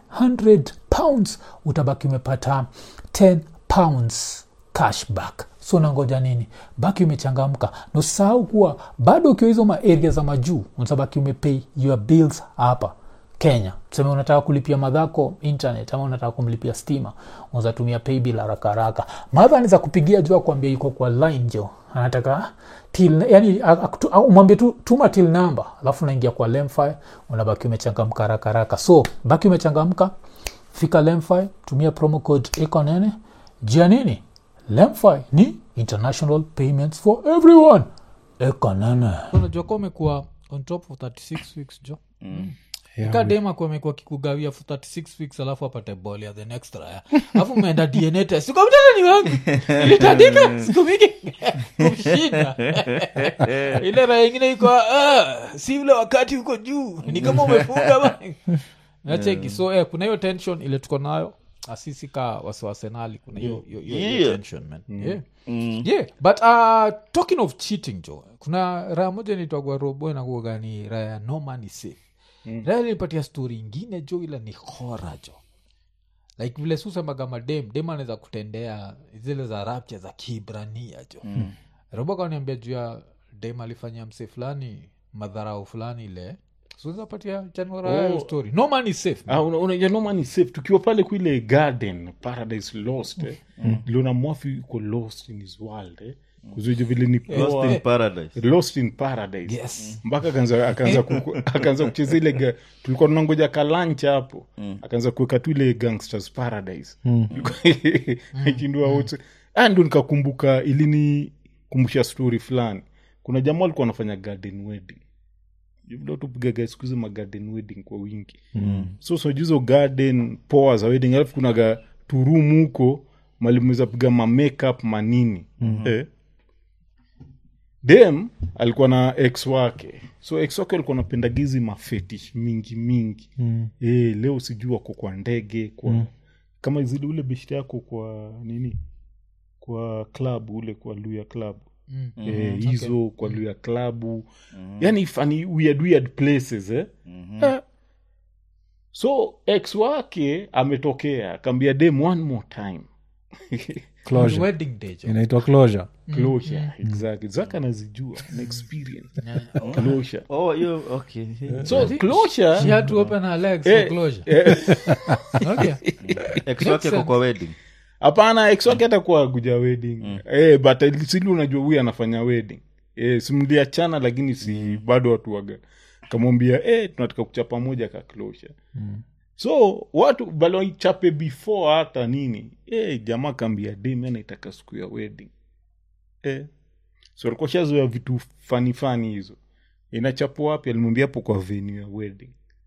100 pounds utabaki umepata 10 pounds cashback so nangoja nini baki umechangamka na usisahau kuwa bado ukiwa hizo maaria za majuu utabaki umepay your bills hapa kenya tuseme unataka kulipia madhako internet ama unataka kumlipia stima unazatumia paybill haraka haraka madha anaweza kupigia jua kuambia iko kwa line jo anataka till yani akutu- au umwambie tu tuma till number alafu unaingia kwa lemfi unabaki umechangamka haraka haraka so baki umechangamka fika lemfi tumia promo code ekonene jia nini lemfi ni international payments for everyone ekonene unajua kuwa umekuwa on top of 36 weeks jo kadema amekuwa kikugawia for 36 weeks alafu apate bol ya the next raya alafu umeenda dna test ukamtana ni wangu ilitandika siku mingi kumshinda ile raya ingine iko ah, si ule wakati uko juu ni kama umefunga ba nacheki so eh, kuna hiyo tension ile tuko nayo asisi ka wasiwasenali kuna hiyo hiyo- hiyo- hiyo Yeah. tension man yeah yeah but uh, talking of cheating jo kuna raya moja nitwagwa robo nakuaga ni raya no money safe mm. raya ilipatia story ingine jo ila ni hora jo like vile susemaga madem dem anaweza kutendea zile za rapcha za kibrania jo mm. robo kaniambia juu ya dem alifanyia mse fulani madharau fulani ile suzapatia chanwaraya Oh. story no money safe Ah, una- unajua no man is safe tukiwa pale kuile garden paradise lost eh. liona mwafi uko lost in his world eh. kuzuja vile ni lost poa in paradise lost in paradise yes mpaka akaanza akaanza ku- akaanza kucheza ile ga- tulikuwa tunangoja kalancha hapo akaanza kuweka tu ile gangsters paradise akindua wote Ah, ndo nikakumbuka ilini kumbusha story fulani kuna jamaa alikuwa anafanya garden wedding vile tupigaga siku hizi ma garden wedding kwa wingi so sojuzo garden poa za wedding alafu kunaga turumu huko malimweza piga ma makeup manini eh, dem alikuwa na ex wake so ex wake alikuwa napenda gizi mafetish mingi mingi mm. e, leo sijui wako kwa ndege kwa mm. kama zile ule beshte yako kwa nini kwa club ule kwa luya club Mm. Eh, hizo kwa luya klabu yani fani weird, weird places eh? Eh. so ex wake ametokea akaambia dem one more time closure wedding day jo. inaitwa closure closure exactly zaka anazijua na experience closure oh hiyo okay so closure she had to open her legs Eh, for closure eh, okay ex wake kwa kwa wedding hapana ex wake atakuwa kuja wedding eh, but sili unajua huyu anafanya wedding eh, simliachana lakini si bado watu waga kamwambia eh, tunataka kuchapa moja ka closure so watu balaichape before hata nini eh, jamaa kaambia demi anaitaka siku ya wedding eh. so alikuwa shazoea vitu fani fani hizo inachapwa wapi alimwambia hapo kwa venue ya wedding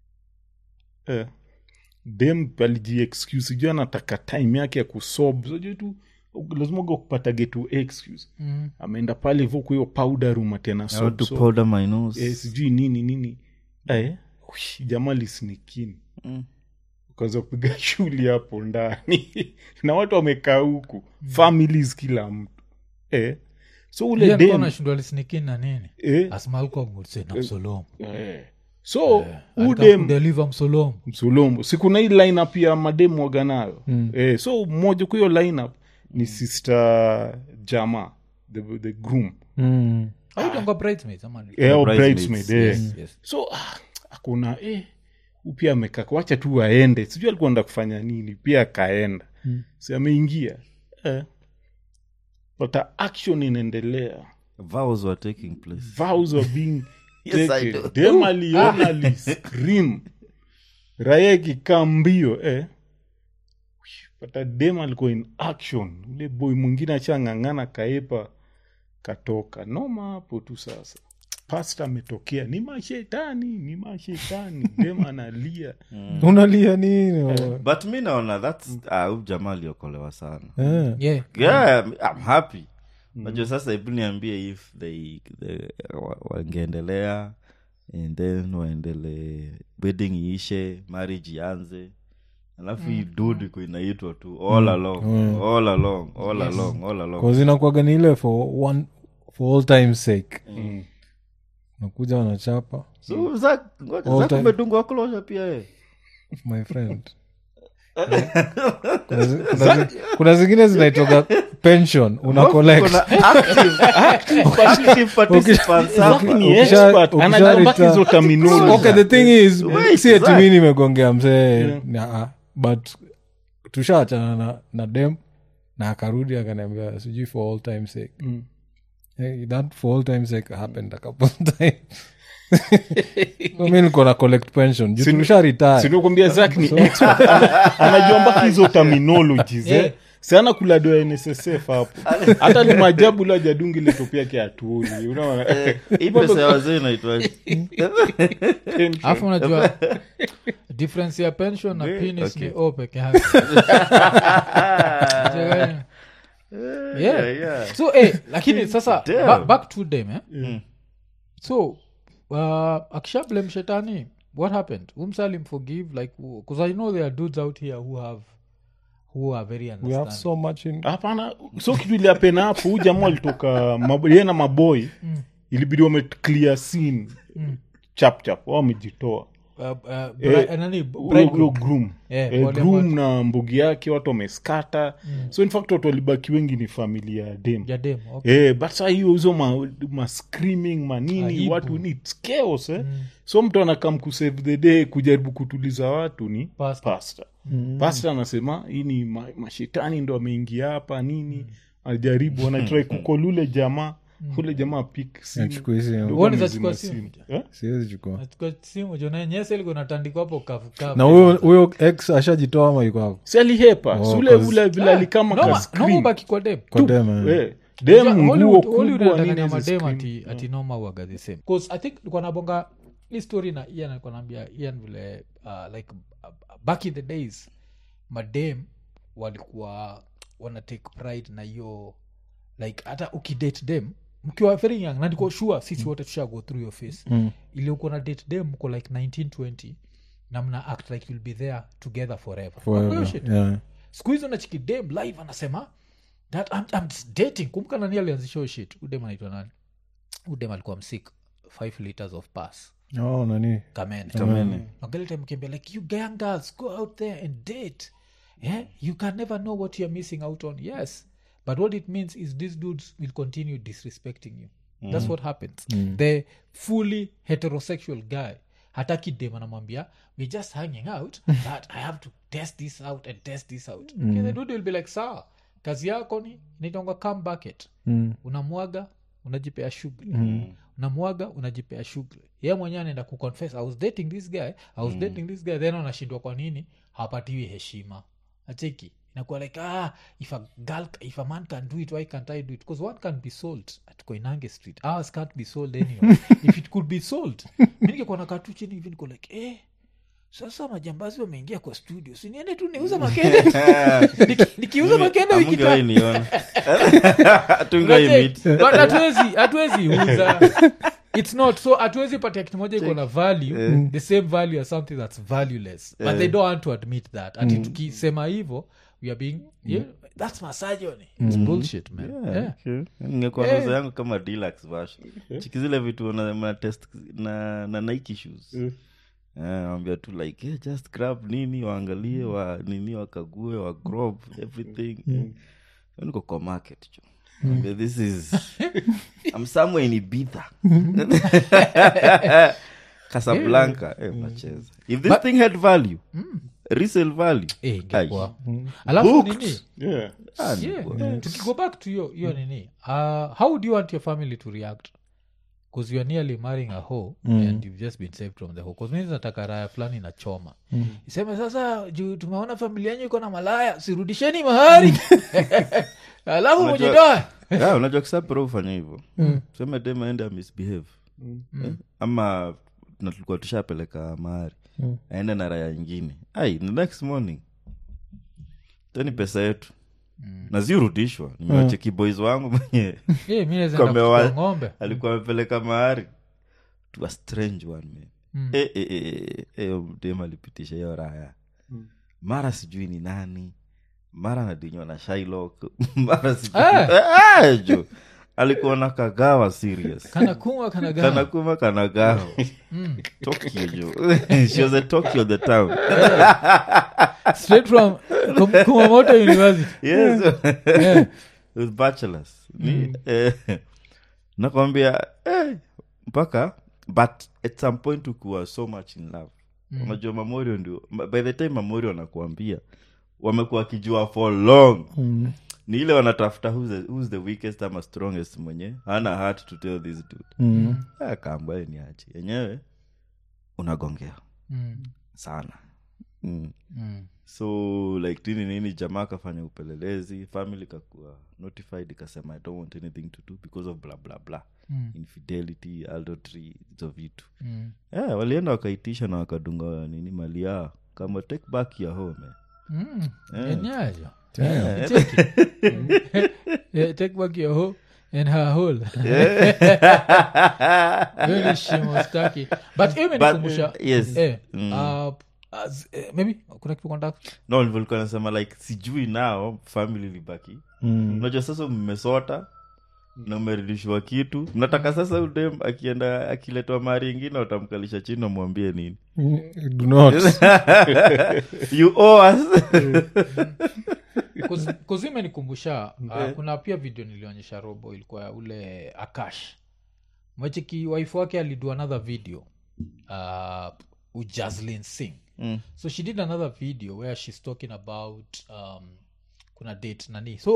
eh. dem alijiexcuse sijui anataka time yake ya kusob sijui tu lazima uga kupata tu excuse Mm. ameenda pale hivo kwa hiyo powder room tena I sob, want to sob. powder my nose eh, sijui nini nini eh, ush, jamaa lisnikini Mm. ukaanza kupiga shuli hapo ndani na watu wamekaa huku families kila mtu eh. so ule Yeye alikuwa dem anashindwa lisnikin na nini eh, asmalcom would say na msolom eh. so huu Alikuwa dem kudeliver msolom msulumbu sikuna hii lineup ya mademu waga nayo mm. eh, so mmoja kwa hiyo lineup ni sister jama the, the groom mm. autonga bridesmaids ama ni- eh, au bridesmaids, bridesmaid eh. Yes, yes. so ah, akuna eh, huyu pia amekaa wacha tu aende sijui alikuwa enda kufanya nini pia akaenda mm. si ameingia eh. but a action inaendelea vows were taking place vows are being Yes, I taken. do. dem aliona aliscream raya ikikaa mbio eh. pata dem alikuwa in action ule boy mwingine achang'ang'ana kaepa katoka noma hapo tu sasa pasta ametokea ni mashetani ni mashetani dem analia unalia nini but mi naona thats ah, huyu jamaa aliokolewa sana Eh. Yeah. yeah i'm happy najua sasa hebu niambie if they, they wa- wangeendelea and then waendelee wedding iishe marriage ianze alafu hii dude iko inaitwa tu all along all along all along all along kozinakuaga ni ile for one for all time sake nakuja wanachapa so Zack, ngoja, All Zack time. umedungwa closure pia eh? my friend kuna, zi- kuna, zi- kuna zingine zinaitoka pension una collect Kuna active- active- active participants hapa. ni Ukisha- expert ukisha anajua mpaka retire- hizo terminology. okay the thing is Wait, si eti Zack. mi nimegongea msee yeah. but tushaachana na, na dem na akarudi akaniambia sijui for all time sake hey, that for all time sake happened a couple time so mi niko na collect pension juu tusha retire sinakwambia zak ni expert Ana- anajua mpaka hizo terminologies eh. sana kula doa ya nssf hapo hata ni majabu la jadungi leto yake atuoni unaona hii pesa ya wazee inaitwaje alafu unajua difference ya pension na penis ni o peke yake yeah. yeah. so eh, lakini sasa Damn. ba, back to them eh? so uh, akisha blame shetani what happened umsalim forgive like because i know there are dudes out here who have who are very we have understanding so much in hapana so kitu iliapena hapo huu jamaa alitoka mab- yeye na maboy ilibidi wameclear scene chap chap wao wamejitoa uh, uh, Eh, bri- nani, Huyo- bridegroom. huyo groom Yeah, Eh, wale groom na mbugi yake watu wameskata so in fact watu walibaki wengi ni familia ya dem ya dem okay. Eh, but saa hiyo hizo ma, ma screaming manini Aibu. watu ni it's chaos eh? so mtu anakam kusave the day kujaribu kutuliza watu ni Pastor. pasta pasta anasema hii ni ma, mashetani ndo ameingia hapa nini ajaribu anatrai kukolule jamaa ule jamaa pik Achukue simu. Uone za chukua simu. siwezi chukua Nachukua simu jonanyesa ilikuwa natandikwa hapo kavukavu na huyo huyo ex ashajitoa ama iko hapo si alihepa Oh, sule cause- ule vile alikama ka screen. nomabaki kwa dem kwa dem eh. Eh, dem nguo Hollywood- kubwa Hollywood nini inataka hizi madem screen. ati, ati noma uaga the same bcause i think likuwa nabonga hii story na ian alikuwa naambia ian vile uh, like uh, back in the days madem walikuwa wana take pride na hiyo like hata ukidate dem mkiwa very young na niko sure sisi wote tusha go through your face Mm. iliyokuwa na date dem mko like 1920 na mna act like you'll be there together forever Forever, Hiyo shit yeah. siku hizo nachiki dem live anasema that I'm, I'm dating kumbuka nani alianzisha hiyo shit udem anaitwa nani udem alikuwa msik 5 liters of pass Oh, nani kamene Kamene. nageltemkiambia like you young girls go out there and date yeah you can never know what you're missing out on yes but what it means is these dudes will continue disrespecting you that's what happens the fully heterosexual guy hataki dem anamwambia we just hanging out but i have to test this out and test this out okay, the dude will be like sawa kazi yako ni nitonga come bucket Mm. unamwaga unajipea shughuli unamwaga unajipea shughuli ye mwenyewe anaenda kuconfess i was dating this guy i was dating this guy then anashindwa kwa nini hapatiwi heshima acheki inakuwa like ah if a girl if a man can do it why can't i do it because one can be sold at koinange street ours can't be sold anyway if it could be sold mi ningekuwa nakaa tu chini hivi niko like eh sasa majambazi wameingia kwa studio siniende tu niuza makende Niki- nikiuza makende wiki Amungewahi tatu niona. Hatungewahi meet. But hatuwezi hatuwezi uza its not so hatuwezi patia kitu moja iko na value the same value as something that's valueless but they don't want to admit that ati tukisema hivo we are being yeah, that's misogyny it's bullshit man yeah. Okay. ingekuwa meza yangu kama deluxe version chiki zile vitu na, na test na, na nike shoes nawambia tu like yeah, just grab nini waangalie wa nini wakague wa grob everything niko kwa market jo Naambia, this is i'm somewhere in ibitha casablanca eh, macheza if this thing had value resale value Eh, ingekuwa. Ai. alafu nini Yeah. Ah, yeah. tukigo back to hiyo hiyo nini uh, how do you want your family to react bcause youare nearly marrying a hoe and you've just been saved from the hoe bcause mimi nataka raya fulani na choma iseme sasa juu tumeona familia yenyu iko na malaya sirudisheni mahari alafu Unajua- mujitoa yeah, unajua kisapro ufanya hivyo seme dem aende misbehave eh? ama na tulikuwa tushapeleka mahari aende na raya ingine ai the next morning teni pesa yetu na ziurudishwa nimewacheki boys wangu mwenye Eh, mi naweza Kwa enda mewa- kuchukua ng'ombe alikuwa amepeleka mahari to a strange one man Eh, eh, eh, eh, eh, huyo dem alipitisha hiyo raya mara sijui ni nani mara nadinywa na shilok mara sijui Ah. Eh, jo alikuwa na kagawa serious kana kuma kana gana kanakuma kanagawa tokyo jo she was a tokyo the town straight from Kum- kumamoto university yes yeah. with bachelors ni eh, nakwambia eh, mpaka but at some point ukuwa so much in love unajua mamorio ndio by the time mamorio wanakuambia wamekuwa wakijua for long ni ile wanatafuta who's the, who's the weakest ama strongest mwenye hana heart to tell this dude Mm. Ah, kaambaye ni achi yenyewe unagongea Mm. sana mm. Mm. so like nini nini jamaa akafanya upelelezi family kakuwa notified ikasema i don't want anything to do because of bla bla bla Mm. infidelity adultery hizo vitu Mm. yeah, walienda wakaitisha na wakadunga nini mali yao kama take back your home eh. Mm. Yeah. Enyayo. Yeah. Take it. Yeah, take back your hoe and her hole Hiyo ni shimo staki. but hiyo imenikumbusha But, yes. eh, Mm. uh, as- eh, maybe kuna kitu kontak no nilikuwa nasema like sijui nao family libaki Mm. unajua sasa mmesota na umerudishiwa kitu mnataka sasa udem akienda akiletwa mari ingine utamkalisha chini amwambie nini Mm, do not. you owe us kuzi imenikumbusha uh, kuna pia video nilionyesha robo ilikuwa ya ule akash mwecheki wife wake alido another video uh, ujaslin sing Mm. so she did another video where she's talking about um, kuna date nani so uh,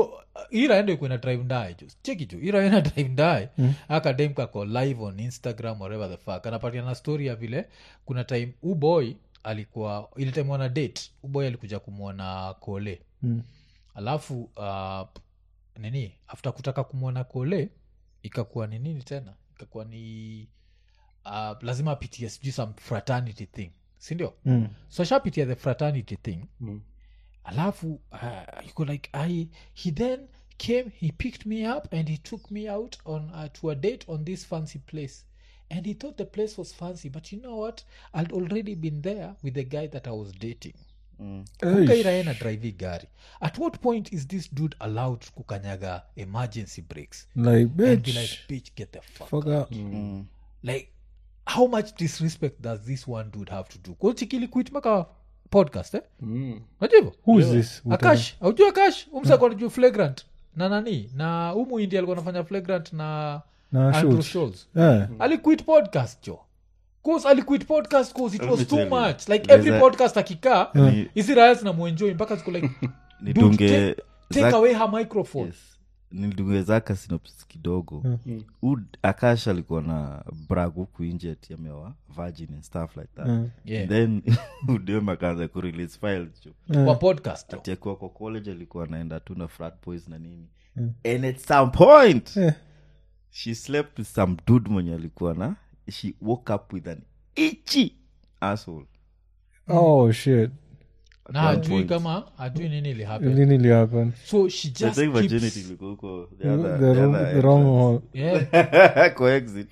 iraendo ikuwa ina drive ndaye jo cheki jo iraenda drive ndaye akadem kako live on instagram whatever the fuck anapatia na story ya vile kuna time uboy alikuwa ile time wana date uboy alikuja kumwona kole Mm. alafu uh, nini after kutaka kumwona kole ikakuwa ni nini tena ikakuwa ni uh, lazima apitie sijui some fraternity thing sindio Mm. so ashapitia the fraternity thing Mm. alafu uh, you go like I, he then came he picked me up and he took me out on uh, to a date on this fancy place and he thought the place was fancy but you know what i'd already been there with the guy that i was dating kukairaena drive gari at what point is this dude allowed kukanyaga emergency breaks like and be bitch like bitch get the fuck fuck up like how much disrespect does this one dude have to do kochikili quit maka podcast eh? Mm. Unajua hivyo who is this akash aujua akash umsakonajua flagrant na nani na umu indi alikuwa anafanya flagrant na Na Andrew Schultz. Schultz. yeah. aliquit podcast jo cause aliquit podcast cause it Let was me too tell you, much like there's every a- podcast akikaa Ni- hizi raya zinamuenjoi mpaka ziko like dude, nidunge take, take Zack- away her microphone yes. nidunge zaka synopsis kidogo Ud akash alikuwa na brag huku nje ati amewa virgin and stuff like that Yeah. then udem akaanza kurelease files jo kwa podcast jo. ati akiwa kwa college alikuwa anaenda tu na frat boys na nini and at some point Yeah. she slept with some dude mwenye alikuwa na she woke up with an itchy asshole oh shit na one hajui point. kama hajui nini ilihappen nini ilihappen so she I just think virginity keeps, ilikuwa huko the the, other- the, the wrong, other the wrong hole yeah, kwa exit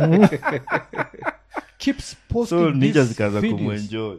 keeps posting so ninja these zikaanza videos. kumwenjoy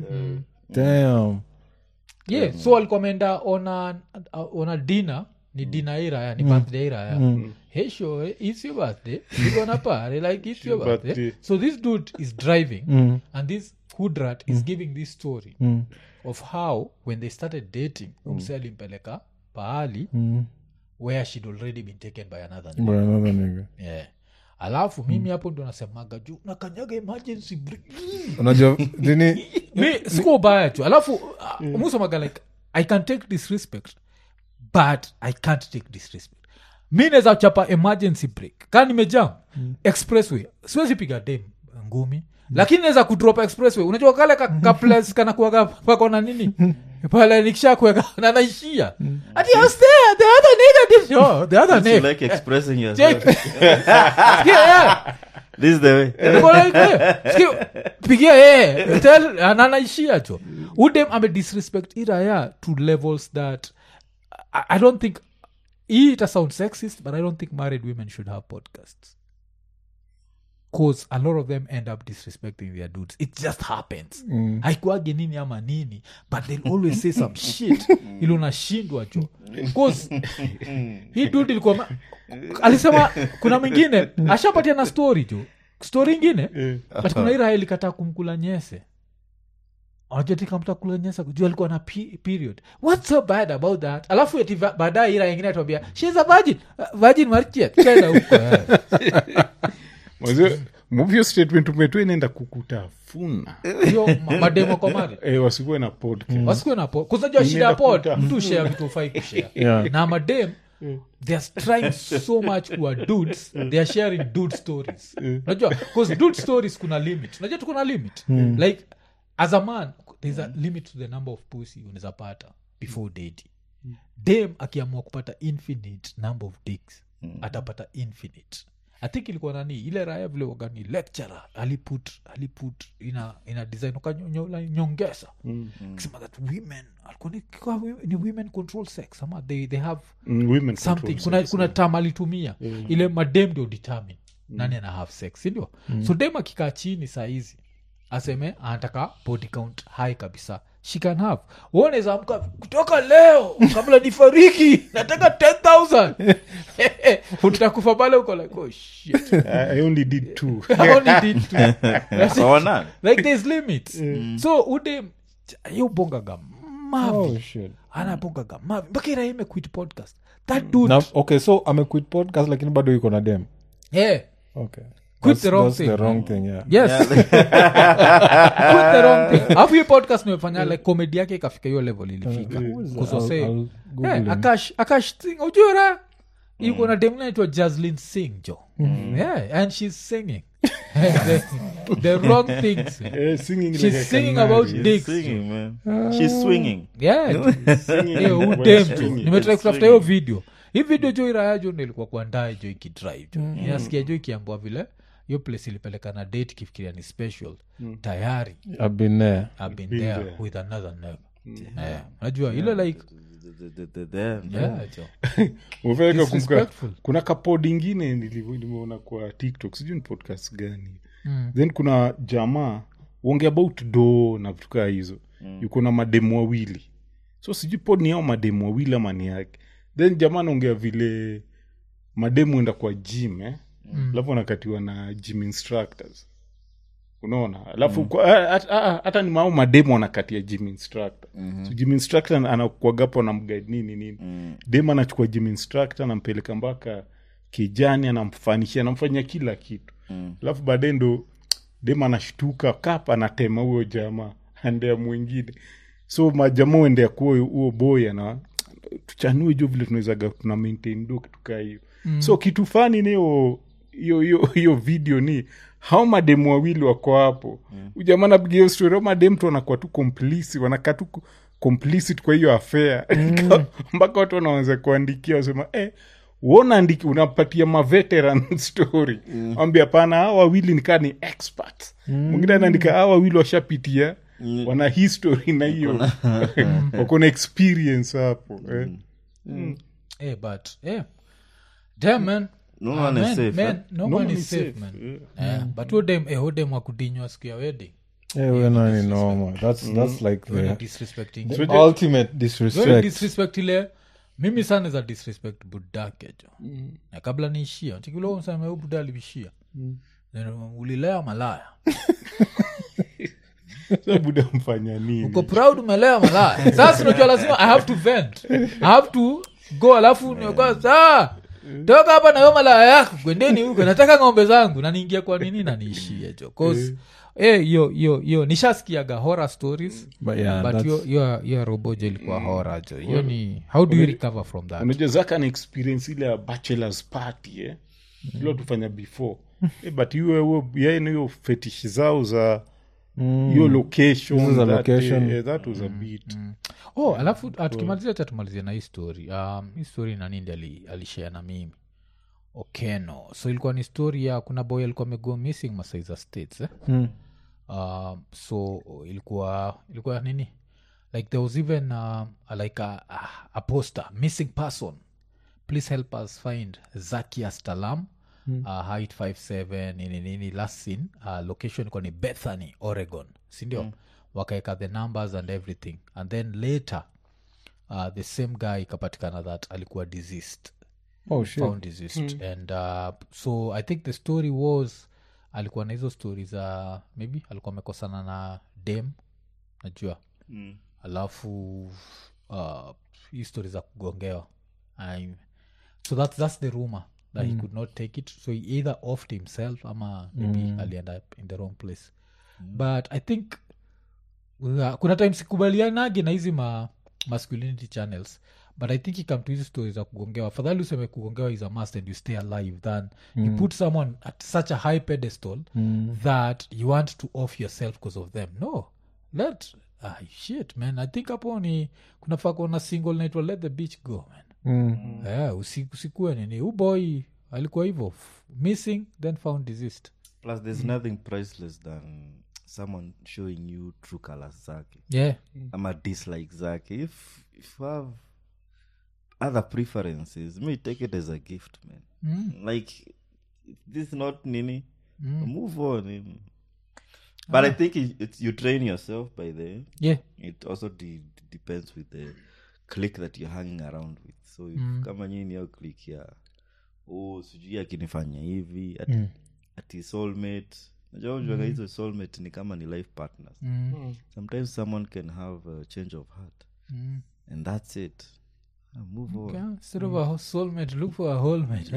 damn yeah so alikuwa ameenda ona ona dina ni dina iraya ni birthday iraya hey sure it's your birthday you gonna party like it's your birthday birthday. so this dude is driving Mm. and this hudrat is giving this story Mm. of how when they started dating umse alimpeleka pahali Mm. where she'd already been taken by another nigga. By another nigga yeah alafu mimi hapo ndo nasemaga juu nakanyaga emergency brake. unajua nini mi sikuwa ubaya tu alafu uh, musomaga like i can take disrespect but i can't take disrespect mi naweza chapa emergency break kaa nimejam expressway siwezi piga dem ngumi lakini naweza kudrop expressway unajua kale ka, ka place kana kuaga pako na nini pale nikisha kuweka na naishia ati I was there the other nigga did no the other you nigga like expressing Check. yourself yeah, yeah. this is the way Niko like, eh, sikia, pigia yeye tell ananaishia cho udem ame disrespect iraya to levels that I, i don't think hii ita sound sexist but i don't think married women should have podcasts cause a lot of them end up disrespecting their dudes it just happens mm. haikuage nini ama nini but they'll always say some shit ili unashindwa cho cause hii dude ilikuwa ma- alisema kuna mwingine ashapatia na story tu story ingine but kuna ira ilikataa kumkula nyese ajatika kula nyese juu alikuwa na pe- period what's so bad about that alafu ati va- baadaye ira ingine atuambia shes a virgin Uh, virgin marchet kenda huko eh. Wazee, movie statement umetoa inaenda kukutafuna hiyo ma- mademo kwa mari e, wasikuwe na podcast wasikuwe na pod kuzajua shida ya pod Inaenda mtu share vitu ufai kushare Yeah. na madem they are trying so much kuwa dudes they are sharing dude stories unajua because dude stories kuna limit unajua tuko na limit like as a man there's a limit to the number of pussy unaweza pata before dating dem akiamua kupata infinite number of dicks atapata infinite i think ilikuwa nani ile raya vile wagani lecturer aliput aliput ina ina design ukanyola nyongeza kisema that women alikuwa ni, kwa- ni women control sex ama they, they have Mm, women something control kuna, sex, kuna tam alitumia ile madem ndio determine nani ana have sex sindio so dem akikaa chini saa hizi aseme anataka body count high kabisa she can have uoneza amka kutoka leo kabla nifariki nataka 10000 utakufa pale uko like oh shit I, i only did two I only did two. That's it. Sawana. like there's limits so ude yo bongaga mavi oh shit anabongaga mavi mpaka iraime quit podcast that dude na, okay so amequit podcast lakini bado yuko na dem yeah okay quit That's- the wrong that's thing the wrong thing yeah yes quit the wrong thing alafu hii podcast nimefanya like comedy yake ikafika hiyo level ilifika kusose I'll Google Eh, him. akash akash sing ujura iko na dem naitwa jaslin sing jo yeah and she's singing the, the wrong things Eh, singing she's like a singing canary. about She's dicks singing, man. She's swinging. yeah Singing Eh, while udem jo singing. nimetrai kutafuta hiyo video hii video jo iraya jo nilikuwa kuandae jo ikidrive jo inasikia jo ikiambua vile hiyo place ilipeleka na date ikifikiria ni special tayari I've been there. I've been Been there there. with another nigga. Eh, unajua ile like The- the- the- the- yeah, jo. Umefanya kumbuka Disrespectful. kuna kapod ingine nilivo- nimeona kwa tiktok sijui ni podcast gani then kuna jamaa uonge about do na vitu kaa hizo yuko na mademu wawili so sijui pod ni ao mademu wawili ama ni yake then jamaa anaongea vile mademu enda kwa gym eh? alafu wanakatiwa na gym instructors unaona alafu kwa- ah, ah, ah, hata ni mao mademu wanakatia gym instructor so gym instructor anakuagapo na mguide nini nini dem anachukua gym instructor anampeleka mpaka kijani anamfanishia anamfanyia kila kitu alafu baadaye ndo dem anashtuka kap anatema huyo jamaa andea mwingine so majamaa uendea kuwa huo boy ana tuchanue juu vile tunawezaga tuna maintain do kitu kaa hiyo so kitu fani niyo hiyo hiyo hiyo video ni hao mademu wawili wako hapo mm. ujamaa napiga hiyo story au mademu tu wanakuwa tu komplisi wanakaa tu ku- complicit kwa hiyo affair mpaka watu wanaanza kuandikia wasema eh, wonaandiki unapatia maveteran story mm. ambia hapana hawa wawili nikaa ni experts mwingine anaandika hawa wawili washapitia wana history na hiyo wako na experience hapo eh. Eh, but eh. Damn, man. No Ah, one is man, safe, man, eh? no No one one is is safe, safe, man. Eh, but udem eh, udem wakudinywa siku ya wedding Eh, we're not in normal. That's that's like Very the disrespecting the ultimate very disrespect. disrespect ile mimi sana za disrespect budake jo na kabla niishia chikiloseme u buda alivishia Then, ulilea malaya Sasa buda mfanya nini uko proud umelea malaya sasa unajua lazima i have to vent i have to go alafu nioka saa toka hapa na hiyo malaya yako kwendeni huko nataka ng'ombe zangu na niingia kwa nini na niishie jo cause eh, hiyo hiyo hiyo nishasikiaga horror stories But yeah, but that's- hiyo- hiyo hiyo robojo ilikuwa horror jo hiyo ni how do you recover from that unajua zaka na experience ile ya bachelors party eh? ilo tufanya before eh, but hiyo huo yeye na hiyo fetish zao za hiyo location Hizo za that, location. eh, that was a bit oh alafu ah, tukimalizia cha tumalizia na hii story um, hii story nanindi ali, alishare na mimi okeno so ilikuwa ni story ya kuna boy alikuwa amego missing masaiza states eh? Mm. um, so ilikuwa ilikuwa nini like there was even uh, like a, a, a poster missing person please help us find zakia stalam mm. uh, height 57 nini nini last seen uh, location ilikuwa ni bethany oregon sindio mm. wakaeka the numbers and everything and then later uh, the same guy ikapatikana that alikuwa diseased Oh shit. found diseased and uh, so i think the story was alikuwa na hizo stori za maybe alikuwa amekosana na dem najua Mm. alafu uh, hii stori za kugongewa I'm, so that's, that's the rumor that he could not take it so he either offed himself ama maybe alienda up in the wrong place but i think uh, kuna time sikubalianagi na hizi ma masculinity channels but i think ikam to hizi stories za kugongewa afadhali useme kugongewa is a must and you stay alive than you put someone at such a high pedestal that you want to off yourself because of them no let ah, shit man i think hapo ni kunafaa kuona single naitwa let the beach go man Mm. yeah, usi, usikue nini uboy alikuwa hivyo f- missing then found diseased plus there's nothing priceless than someone showing you true colors zake yeah ama dislike zake if, if you have other preferences me take it as a gift man mm. like if this is not nini move on nini. but i think it, it's, you train yourself by the yeah it also de- depends with the click that you're hanging around with so if kama nyini niyo click ya oh sijui akinifanya hivi ati, ati soulmate najua ujuaga hizo soulmate ni kama ni life partners mm. sometimes someone can have a change of heart Mm. and that's it move on. Okay, instead of a soulmate look for a wholemate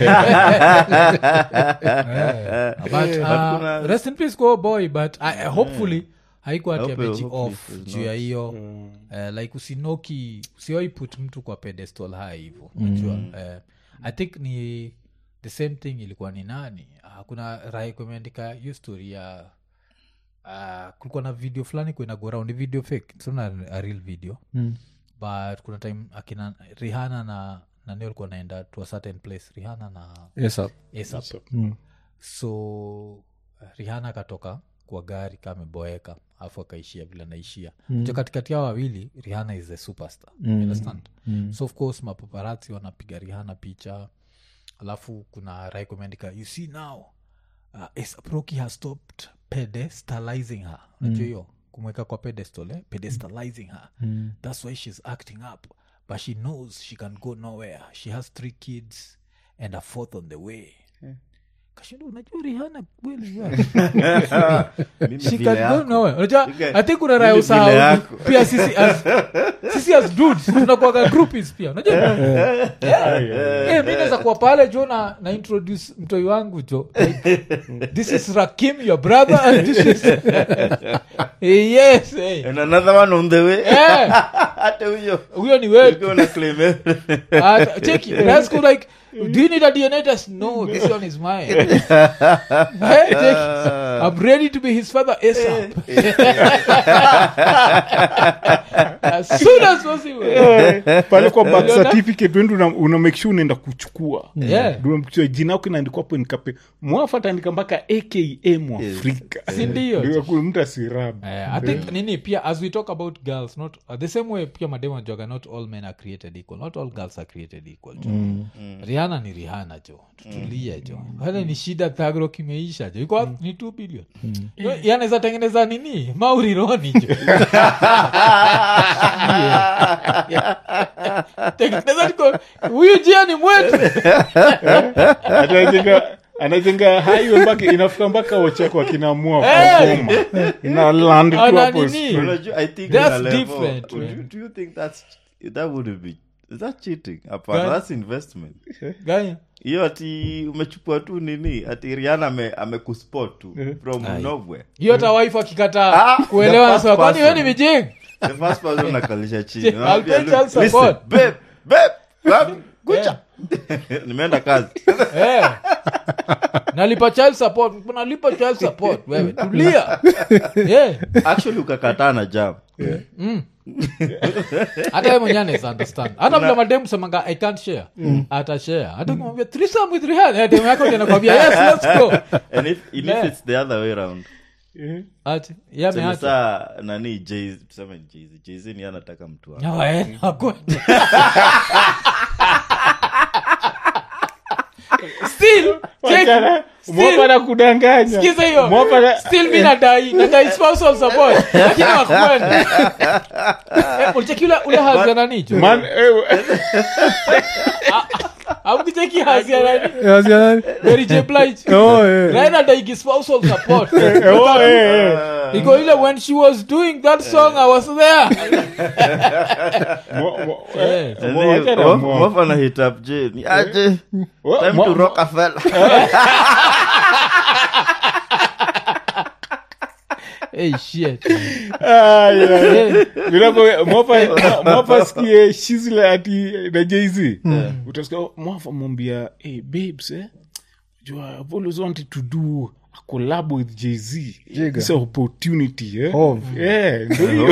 but uh, kuna- rest in peace go boy but I, I hopefully haikuwa ati Hope- ameji hopefully off it's juu ya not. hiyo eh, like usinoki usiwai put mtu kwa pedestal high hivo unajua eh, i think ni the same thing ilikuwa ni nani uh, kuna rahi kumeandika hiyo story ya uh, kulikuwa na video fulani kuinago round ni video fake sona a real video mm. but kuna time akina rihana na nani walikuwa naenda to a certain place rihana na Yes, sir. ASAP. so rihana akatoka kwa gari kameboeka alafu akaishia vile anaishia mm. katikati yao wawili rihana is the superstar mm. understand mm. so of course mapaparazzi wanapiga rihana picha alafu kuna rai kumeandika you see now uh, ASAP Rocky has stopped pedestalizing her unajua hiyo kumweka kwa pedestal eh? pedestalizing her that's why she's acting up but she knows she can go nowhere she has three kids and a fourth on the way kashinda unajua rihana kweli wewe. Mimi She vile can go yako. nowhere. Unajua, Ike- I think kuna raya mimi vile usahau yako. pia sisi as, sisi as dudes tunakuaga groupies pia unajua Eh, mi naweza kuwa pale jo na, na introduce mtoi wangu jo like, this is rakim your brother and this is Eh, yes eh. And another one on the way Eh, hata huyo huyo ni wetu ukiwa na claim everything. Ah, check it. Let's go like, do you need a DNA test? No, this one is mine. Hey, check it. I'm ready to be his father ASAP. as soon as possible. pale kwa birth Uliona? certificate wendi una, una make sure unaenda kuchukua Yeah. Ndio unamchukua jina yako inaandikwa hapo nikape mwafu ataandika mpaka aka mwafrika Si ndio? Ndio kuna mtu asirabu Eh, i think nini pia as we talk about girls not uh, the same way pia madema joga not all men are created equal not all girls are created equal jo rihanna ni rihanna jo tutulie jo wale ni shida thagro kimeisha jo iko ni 2 billion Yo, yanaweza tengeneza nini maurironi jo tengeneza niko huyu jia ni mwetu anajenga anajenga highway mpaka inafika mpaka ochako akinamua Eh. kukoma ina land tu Ana hapo nini? Unajua, I think That's kuna level. different, Do you- man. do you think that's that would be is that cheating hapana Gani? that's investment ganya hiyo ati umechukua tu nini ati riana ame, amekuspot tu from nowhere hiyo hata wife akikataa Ah, kuelewa the nasema first kwani we ni person. mijinga the first person nakalisha chini I'll Unamwambia, pay child "Look, support." listen, babe, babe, babe, kucha nimeenda kazi Eh. nalipa child support nalipa child support wewe tulia yeah. actually ukakataa na jam hata ye mwenyewe anaweza understand hata vile mademu semanga i can't share ata share hata kumwambia threesome with Rihanna eh, demu yako ndio anakwambia yes let's go and if, and if Yeah. it's the other way around ati yeye Tuseme ameacha saa nani Jay- tuseme Jay-Z. Jay-Z ni anataka mtu wake. No, eh, hakuna. still check, still- mwapana kudanganya sikiza hiyo Mwapana- still mi nadai nadai spousal support lakini wakwenda Eh, ulicheki ule ule hazi ya nani jo Man, eh, aukicheki hazi ya nani Yes, yeah. Mary J. Blige Oh, yeah. Raina daigi spousal support eh, oh, eh, eh. iko ile when she was doing that song i was there Mwa- mwa- Eh. eh, mwa- wacha na Mof- mwa- Mof ana hit up Jay. Ni aje Wa- time mwa- to rock a fella hey shit Ah, yeah. Eh, Vinapo- mwapa- mwapa sikie shizle ati na jz utasikia oh, mwafa mwambia hey, babes eh? jua I've always wanted to do a collab with jz Jiga. It's an opportunity eh? Hov. yeah, ndio hiyo.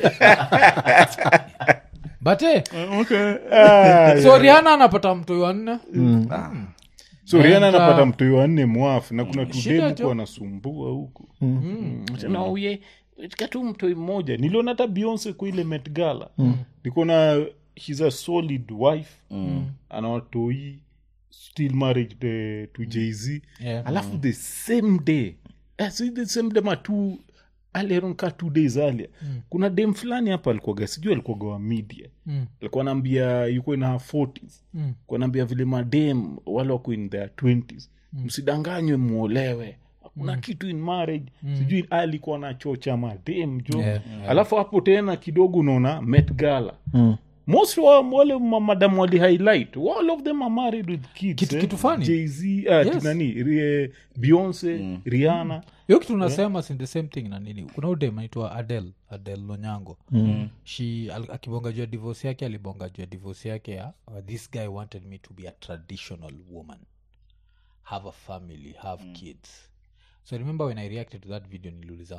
but eh, Ah, so riana anapata mtoi wa nne so riana And, uh, anapata mtoi wanne mwafu na kuna shida tudemu jo. anasumbua huku tena uye katika tu mtoi mmoja niliona hata beyonce kwa ile met gala nikona shes a solid wife ana watoi still married eh, to jz Yeah. alafu the same day eh, so the same day ma two aleronka two days alia kuna dem fulani hapa alikuwaga sijui alikuwaga wa media Mm. alikuwa naambia yuko in her 40s Mm. Alikuwa naambia vile madem wale wako in their 20s msidanganywe mwolewe hakuna kitu in marriage sijui alikuwa na chocha madem jo Yeah, alafu hapo tena kidogo unaona met gala most wa wale ma- madam wali highlight all of them are married with kids Kitu- eh? kitu funny. jz uh, Yes. nani Ri- beyonce rihanna hiyo kitu unasema sin the same thing na nini kuna udem anaitwa adel adel lonyango mm. she al- akibonga juu ya divorce yake alibonga juu ya divorce yake ya uh, this guy wanted me to be a traditional woman have a family have kids so I remember when i reacted to that video niliuliza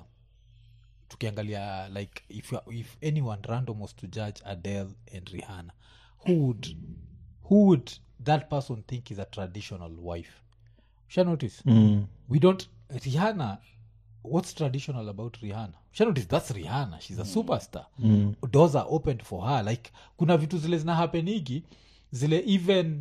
tukiangalia like if, you are- if anyone random was to judge adele and rihanna who would who would that person think is a traditional wife sha notice we don't rihanna what's traditional about rihanna sha notice that's rihanna she's a superstar doors are opened for her like kuna vitu zile zina hapenigi zile even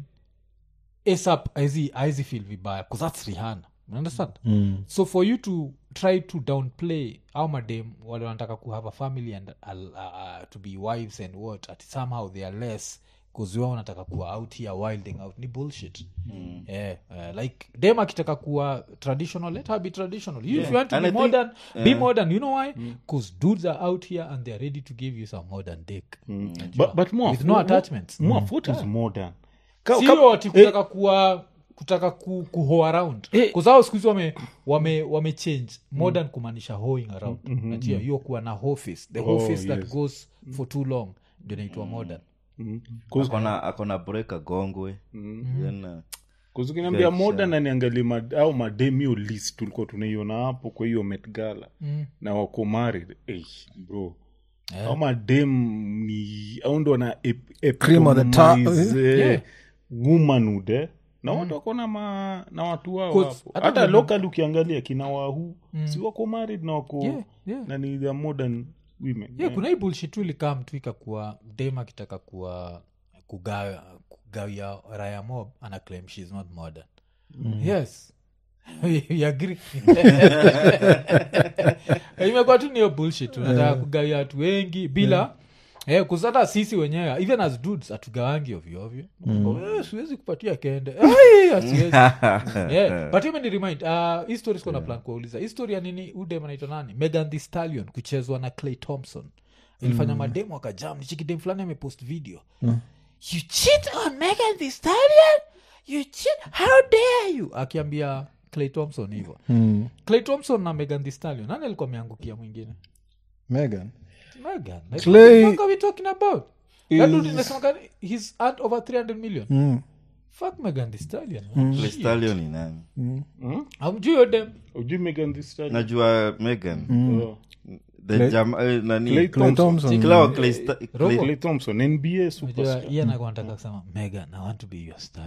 asap aizi feel vibaya bcause that's rihanna You understand so for you to try to downplay au madem wale wanataka ku have a family and uh, uh, to be wives and what at somehow they are less bcause wao wanataka kuwa out here wilding out ni bullshit mm. yeah, uh, like dem akitaka kuwa traditional let her be traditional you, if you want to And be I think- modern be modern you know why bcause dudes are out here and they're ready to give you some modern dick but, but more, With no attachments. more, what is modern Ka- ka- sio ati kutaka kuwa kutaka ku, kuho around Eh. kuzao siku hizi wame, wame, wame change modern kumaanisha hoing around najua hiyo kuwa na office the Oh, office that yes. goes for too long ndio naitwa modern akona akona breka gongwe Then, uh, kuzukiniambia Yes, moda na niangalie mad, au mademio list tulikuwa tunaiona hapo kwa hiyo metgala Mm. na wako married hey, bro au madem ni au ndo wana ep- Cream of the top. epitomize, eh, Yeah. womanhood eh. na watu wako na, ma, na watu wao Cause hapo hata hata vile- local ukiangalia kina wahu si wako married na wako Yeah, yeah. na ni the modern women yeah, kuna hii bullshit tu ilikaa mtu ikakuwa dem akitaka kuwa kugawa kugawia raya mob ana claim shes not modern yes You agree? imekuwa tu niyo bullshit unataka kugawia watu wengi bila Eh, kuzata sisi wenyewe even as dudes hatugawangi ovyoovyo Eh, siwezi kupatia kende Ai, asiwezi. yeah. but hiyo remind uh, hii story sikuwa na plan kuwauliza hii story ya nini udem anaitwa nani megan the stallion kuchezwa na clay thompson ilifanya mademu akajam nichikidem fulani amepost video you cheat on megan the stallion you cheat how dare you akiambia clay thompson hivyo clay thompson na megan the stallion nani alikuwa ameangukia mwingine megan megan like, Clay- what the fuck are we talking about that dude inasemekana he's earned over 300 million fuck megan the stallion man. Clay Shit. Stallion ni nani hamjui hiyo dem ujui megan this time najua megan Oh. the jam eh, nani Clay Clay Thompson. Si Clay wa Clay Sta- Clay- Clay Thompson nba Unajua, superstar iye anakuwa anataka kusema megan i want to be your star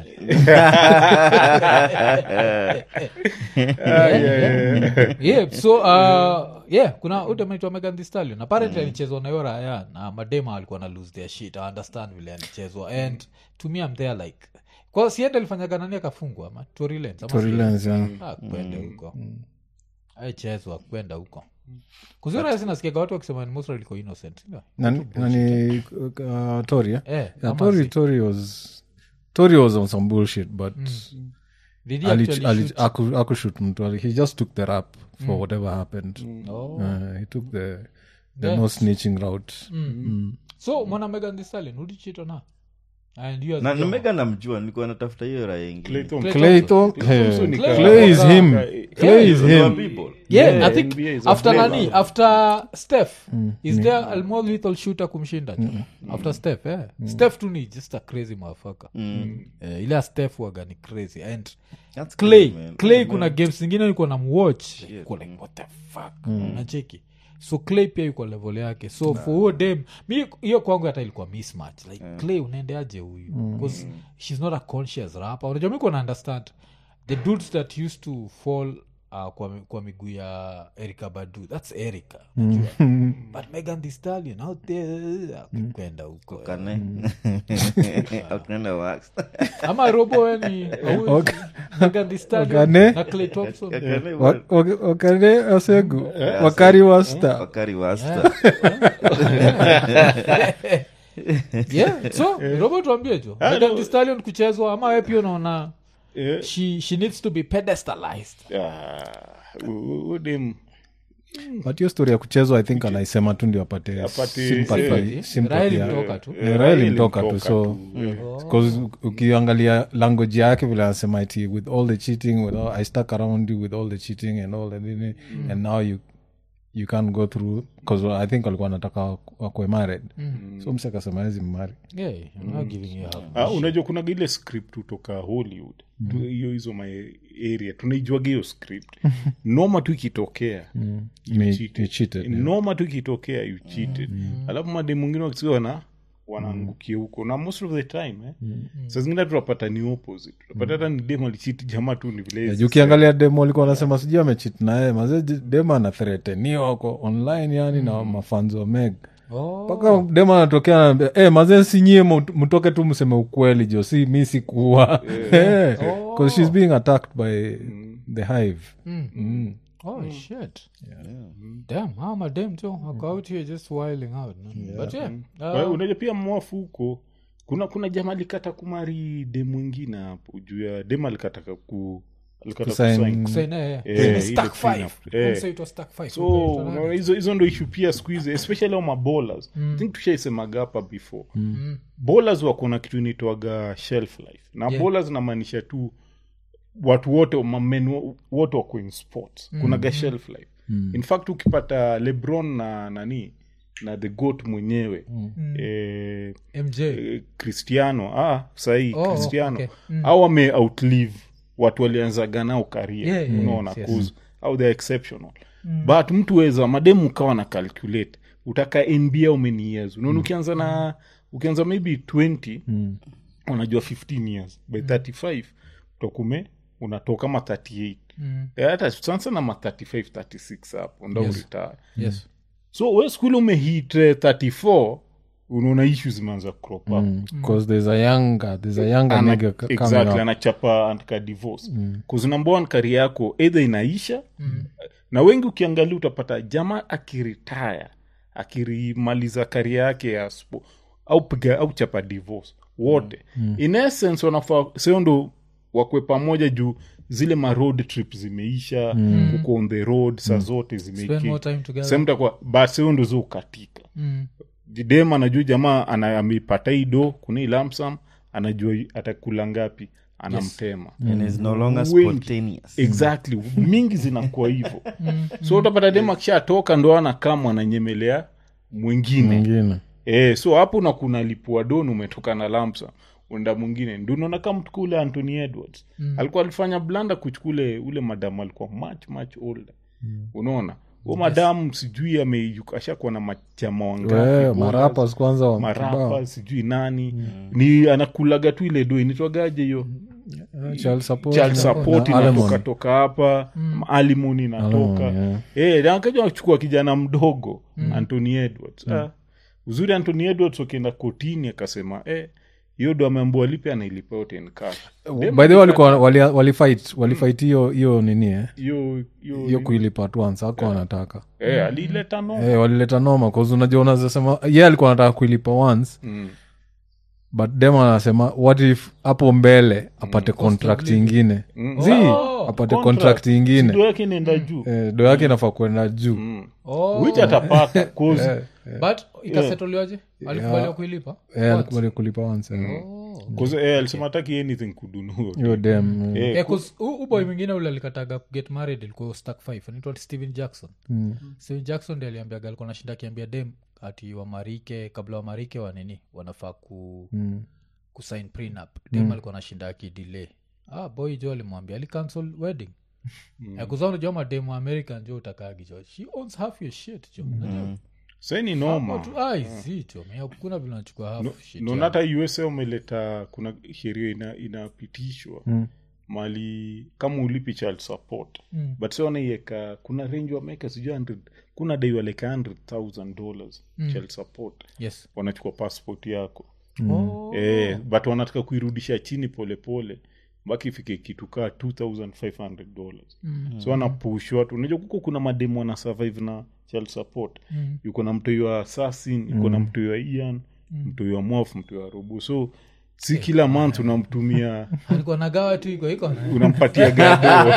yeah so uh, yeah kuna udemaitwa megan the stallion apparently alichezwa na hiyo raya na madema alikuwa na lose their shit i understand vile alichezwa and to me i'm there like kwa siende alifanyaga nani akafungwa ama Tory Lanez ama Tory Lanez, yeah. Ah, kwende huko aichezwa kwenda huko kuzira sinasikiaga watu wakisema ni mostly liko innocent ndio? nani, nani uh, tori eh? Eh, yeah, ama tori, si- tori was tori was on some bullshit but Did he ali- actually ali- shoot? aku- akushut mtu ali- he just took the rap for whatever happened Oh. uh, he took the the Yeah. no snitching route so mwana megan the stallion ulichito na and you as na a na woman. megan namjua nilikuwa natafuta hiyo raya Clay ingine Thompson. clay Thom- Clay Thompson hey, ni Clay- clay is Clay- him Clay- clay is Know him people. yeah, Yeah, i think NBA is a after player. nani after steph is there a more lethal shooter kumshinda jo after steph eh? steph tu ni just a crazy motherfucker eh, ile ya steph waga ni crazy and That's clay cool, man. clay kuna games zingine nilikuwa na mwatch Nilikuwa like what the fuck nacheki so clay pia yuko level yake so for huo dem mi hiyo kwangu hata ilikuwa mismatch like clay unaendeaje huyu bcause she's not a conscious rapper unajua mi kuwa understand the dudes that used to fall uh, kwa, mi- kwa miguu ya erica badu thats erica unajua but megan the stallion out there kwenda huko eh. Kane. Aknenda wax. ama robo weni megan the stallion Wakane. na clay thompson Kane Wa- wa- wa- wakane asegu wakari wasta wakari wasta yeah so robo tuambie jo megan the stallion kuchezwa ama we pia unaona Yeah. she, she needs to be pedestalized Ah, u- u- udem but hiyo story ya kuchezwa i think anaisema tu ndio apate Apate- sympathy- eh, sympathy Raila ya- ilitoka tu. Eh, Raila ilitoka tu so because ukiangalia language yake vile anasema iti with all the cheating with all, i stuck around you with all the cheating and all the nini and now you you can't go through because i think walikuwa wanataka wakwe married so msi akasema hezi mmari Yeah, I'm not giving you half. Ah, unajua kuna ile script kutoka hollywood Tu- hiyo hizo my area tunaijuaga hiyo script noma tu ikitokea you Ni- cheated. ni cheated, yeah. noma tu ikitokea you cheated alafu made mwingine wakisikia wana wanaangukia huko na most of the time eh, saa zingine tunapata ni opposite tunapata hata ni dem alichiti jamaa tu ni vile Yeah, juu ukiangalia demo alikuwa anasema sijui amechit naye maze demo anathreteniwa ko online yani na mafanzo meg Oh. mpaka demo anatokea anaambia hey, maze sinyie mut- mtoke tu mseme ukweli jo si mi sikuwa because she's being attacked by the hive Mm. Oh shit. Damn, how my damn too. I go out here just wiling out. no? But yeah. Kwa hiyo Uh, unajua pia mwafu huko kuna kuna jamaa alikata kumari dem mwingine hapo juu ya dem alikataka ku alikata Kusign- kusign. say, nah, yeah. Eh, It was ile stack five. prenup. Don't Eh. say it was stack five. so Okay, so unaona that- hizo hizo ndo ishu pia siku hizi especially au mabolas mm. think tushaisemaga hapa before mm. bolas wako na kitu inaitwaga shelf life na Yeah. bolas namaanisha tu watu wote mamen wo- wote wako in sports mm. kunaga shelf life mm. in fact ukipata lebron na nani na the goat mwenyewe mm. eh, MJ. eh, cristiano ah, sahii Oh, cristiano okay. au wame outlive watu walianzaga nao karia Yeah, yeah, unaona yes, yes. cause au they're exceptional but mtu weza mademu ukawa na calculate utaka nba how many years unaona ukianza na ukianza maybe 20 unajua 15 years by 35 utakume unatoka kama 38 Mm. Eh, hata sana sana ma 35 36 hapo ndo Yes. uretire Yes. so we skuli umehit eh, 34 unaona ishu zimeanza crop up because there's a younger there's a younger Ana- nigga c- coming exactly up. anachapa antika divorce mm. number one kari yako either inaisha mm. na wengi ukiangalia utapata jamaa akiritaya akirimaliza kari yake ya spo, au piga au chapa divorce wote mm. in essence wanafaa sio ndo wakwe pamoja juu zile ma road trip zimeisha mm. uko on the road saa zote Spend more time together. zimesemtakwa basio ndo zo ukatika Mm. dem anajua jamaa ana- ameipata hii do kuna hii lamsam anajua atakula ngapi anamtema and is no longer Wengi. spontaneous exactly mingi zinakuwa hivyo so utapata dem akishatoka ndo anakaa mwananyemelea mwingine mwingine e, so hapo na kuna lipua don umetoka na lamsa unda mwingine ndio unaona kama mtuku ule anthony edwards mm. alikuwa alifanya blanda kuchukule ule madamu alikuwa much much older mm. unaona huo madamu sijui ame- ashakuwa na machama We, wangapi marapas kwanza wa marapa kibao. sijui nani ni anakulaga tu ile do initwagaje hiyo Eh, child support child na- support na alimony. inatoka toka hapa alimoni inatoka Alimony, yeah. Eh, na akaja wachukua kijana mdogo anthony edwards ah, uzuri anthony edwards wakienda kotini akasema eh, hiyo do ameambua lipe anailipa yote in cash. Dem by the way walikuwa wali- walifight walifight hiyo hiyo nini eh hiyo hiyo hiyo kuilipa at once ako anataka eh, alileta no Eh, walileta noma cause unajua unazasema ye alikuwa anataka kuilipa once Mm. but dem anasema what if hapo mbele apate contract ingine zi apate Contract. contract Sido ingine yake inaenda juu Eh, do yake inafaa kwenda juu Mm. Oh. which atapata 'cause- but ikasetoliwaje alikubaliwa kuilipa Eh, alikubali kulipa once eh. 'cause, eh, alisema hataki anything kudunuo hiyo dem eh. Eh, Yeah, 'cause u- uboy mwingine ule alikataga kuget married ilikuwa stack five anaitwa steven jackson steven jackson ndi aliambiaga alikuwa nashinda akiambia dem ati wamarike kabla wamarike wanini wanafaa ku Mm. kusign prenup dem alikuwa nashinda akidelay ah boy jo alimwambia alicancel wedding kuzanajua mademu wa american jo utakagi jo she owns half your shit jo Unajua? sai ni noma Watu- ai, si jo mia kuna vile nachukua half shit naona yao. hata usa umeleta kuna sheria ina, inapitishwa Mm. mali kama ulipi child support Mm. but si wanaiweka kuna range wameweka sijui 100 kuna dai waleka 100000 dollars child support yes wanachukua passport yako Oh. eh, but wanataka kuirudisha chini polepole mpaka ifike kitu kaa 2500 dollars Mm. so wanapush watu unajua kuko kuna mademu wana survive na child support Mm. yuko na mtoi wa assassin yuko na mtoi wa ian mtoi wa mof mtoi wa robo so si kila month unamtumia alikuwa nagawa tu iko iko unampatia gado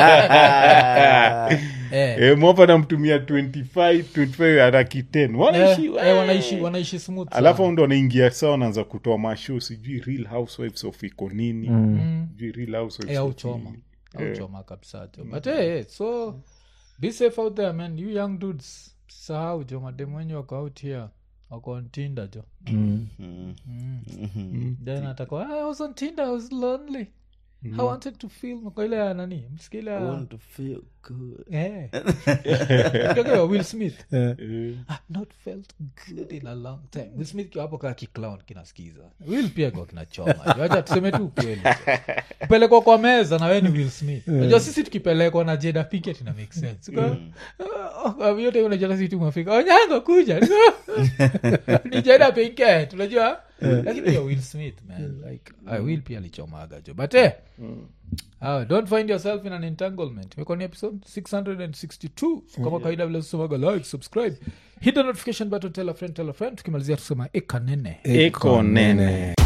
eh. e, mwapa namtumia 25 25 araki 10 wanaishi Eh, eh, wanaishi wanaishi smooth sana. alafu ndo wanaingia saa wanaanza kutoa mashow sijui real housewives of iko nini sijui real housewives Eh, au of choma nini. au choma kabisa jo but hey, so be safe out there man you young dudes sahau jo mademu wenyu wako out here wako on tinder jo Mm. then atakuwa "Ah, i was on tinder i was lonely i wanted to feel kwa ile ya nani msikile I want to feel good. Eh. Mtoke wa will smith Eh, I've not felt good in a long time will smith kiwa hapo kaa kiclown kinasikiza will pia kwa kinachoma wacha tuseme tu ukweli kupelekwa kwa meza na we ni will smith najua sisi tukipelekwa na jeda piket ina make sense Uko, "Ah, ah, yote unajua sisi tumefika onyango kuja ni jeda piket unajua lakini pia will smith man like uh, will pia alichomaga jo but eh, Ah, don't find yourself in an entanglement imekuwa ni episode 662 kama kawaida vile somaga like subscribe hit the notification button tell a friend tell a friend tukimalizia tusema ekanene eko nene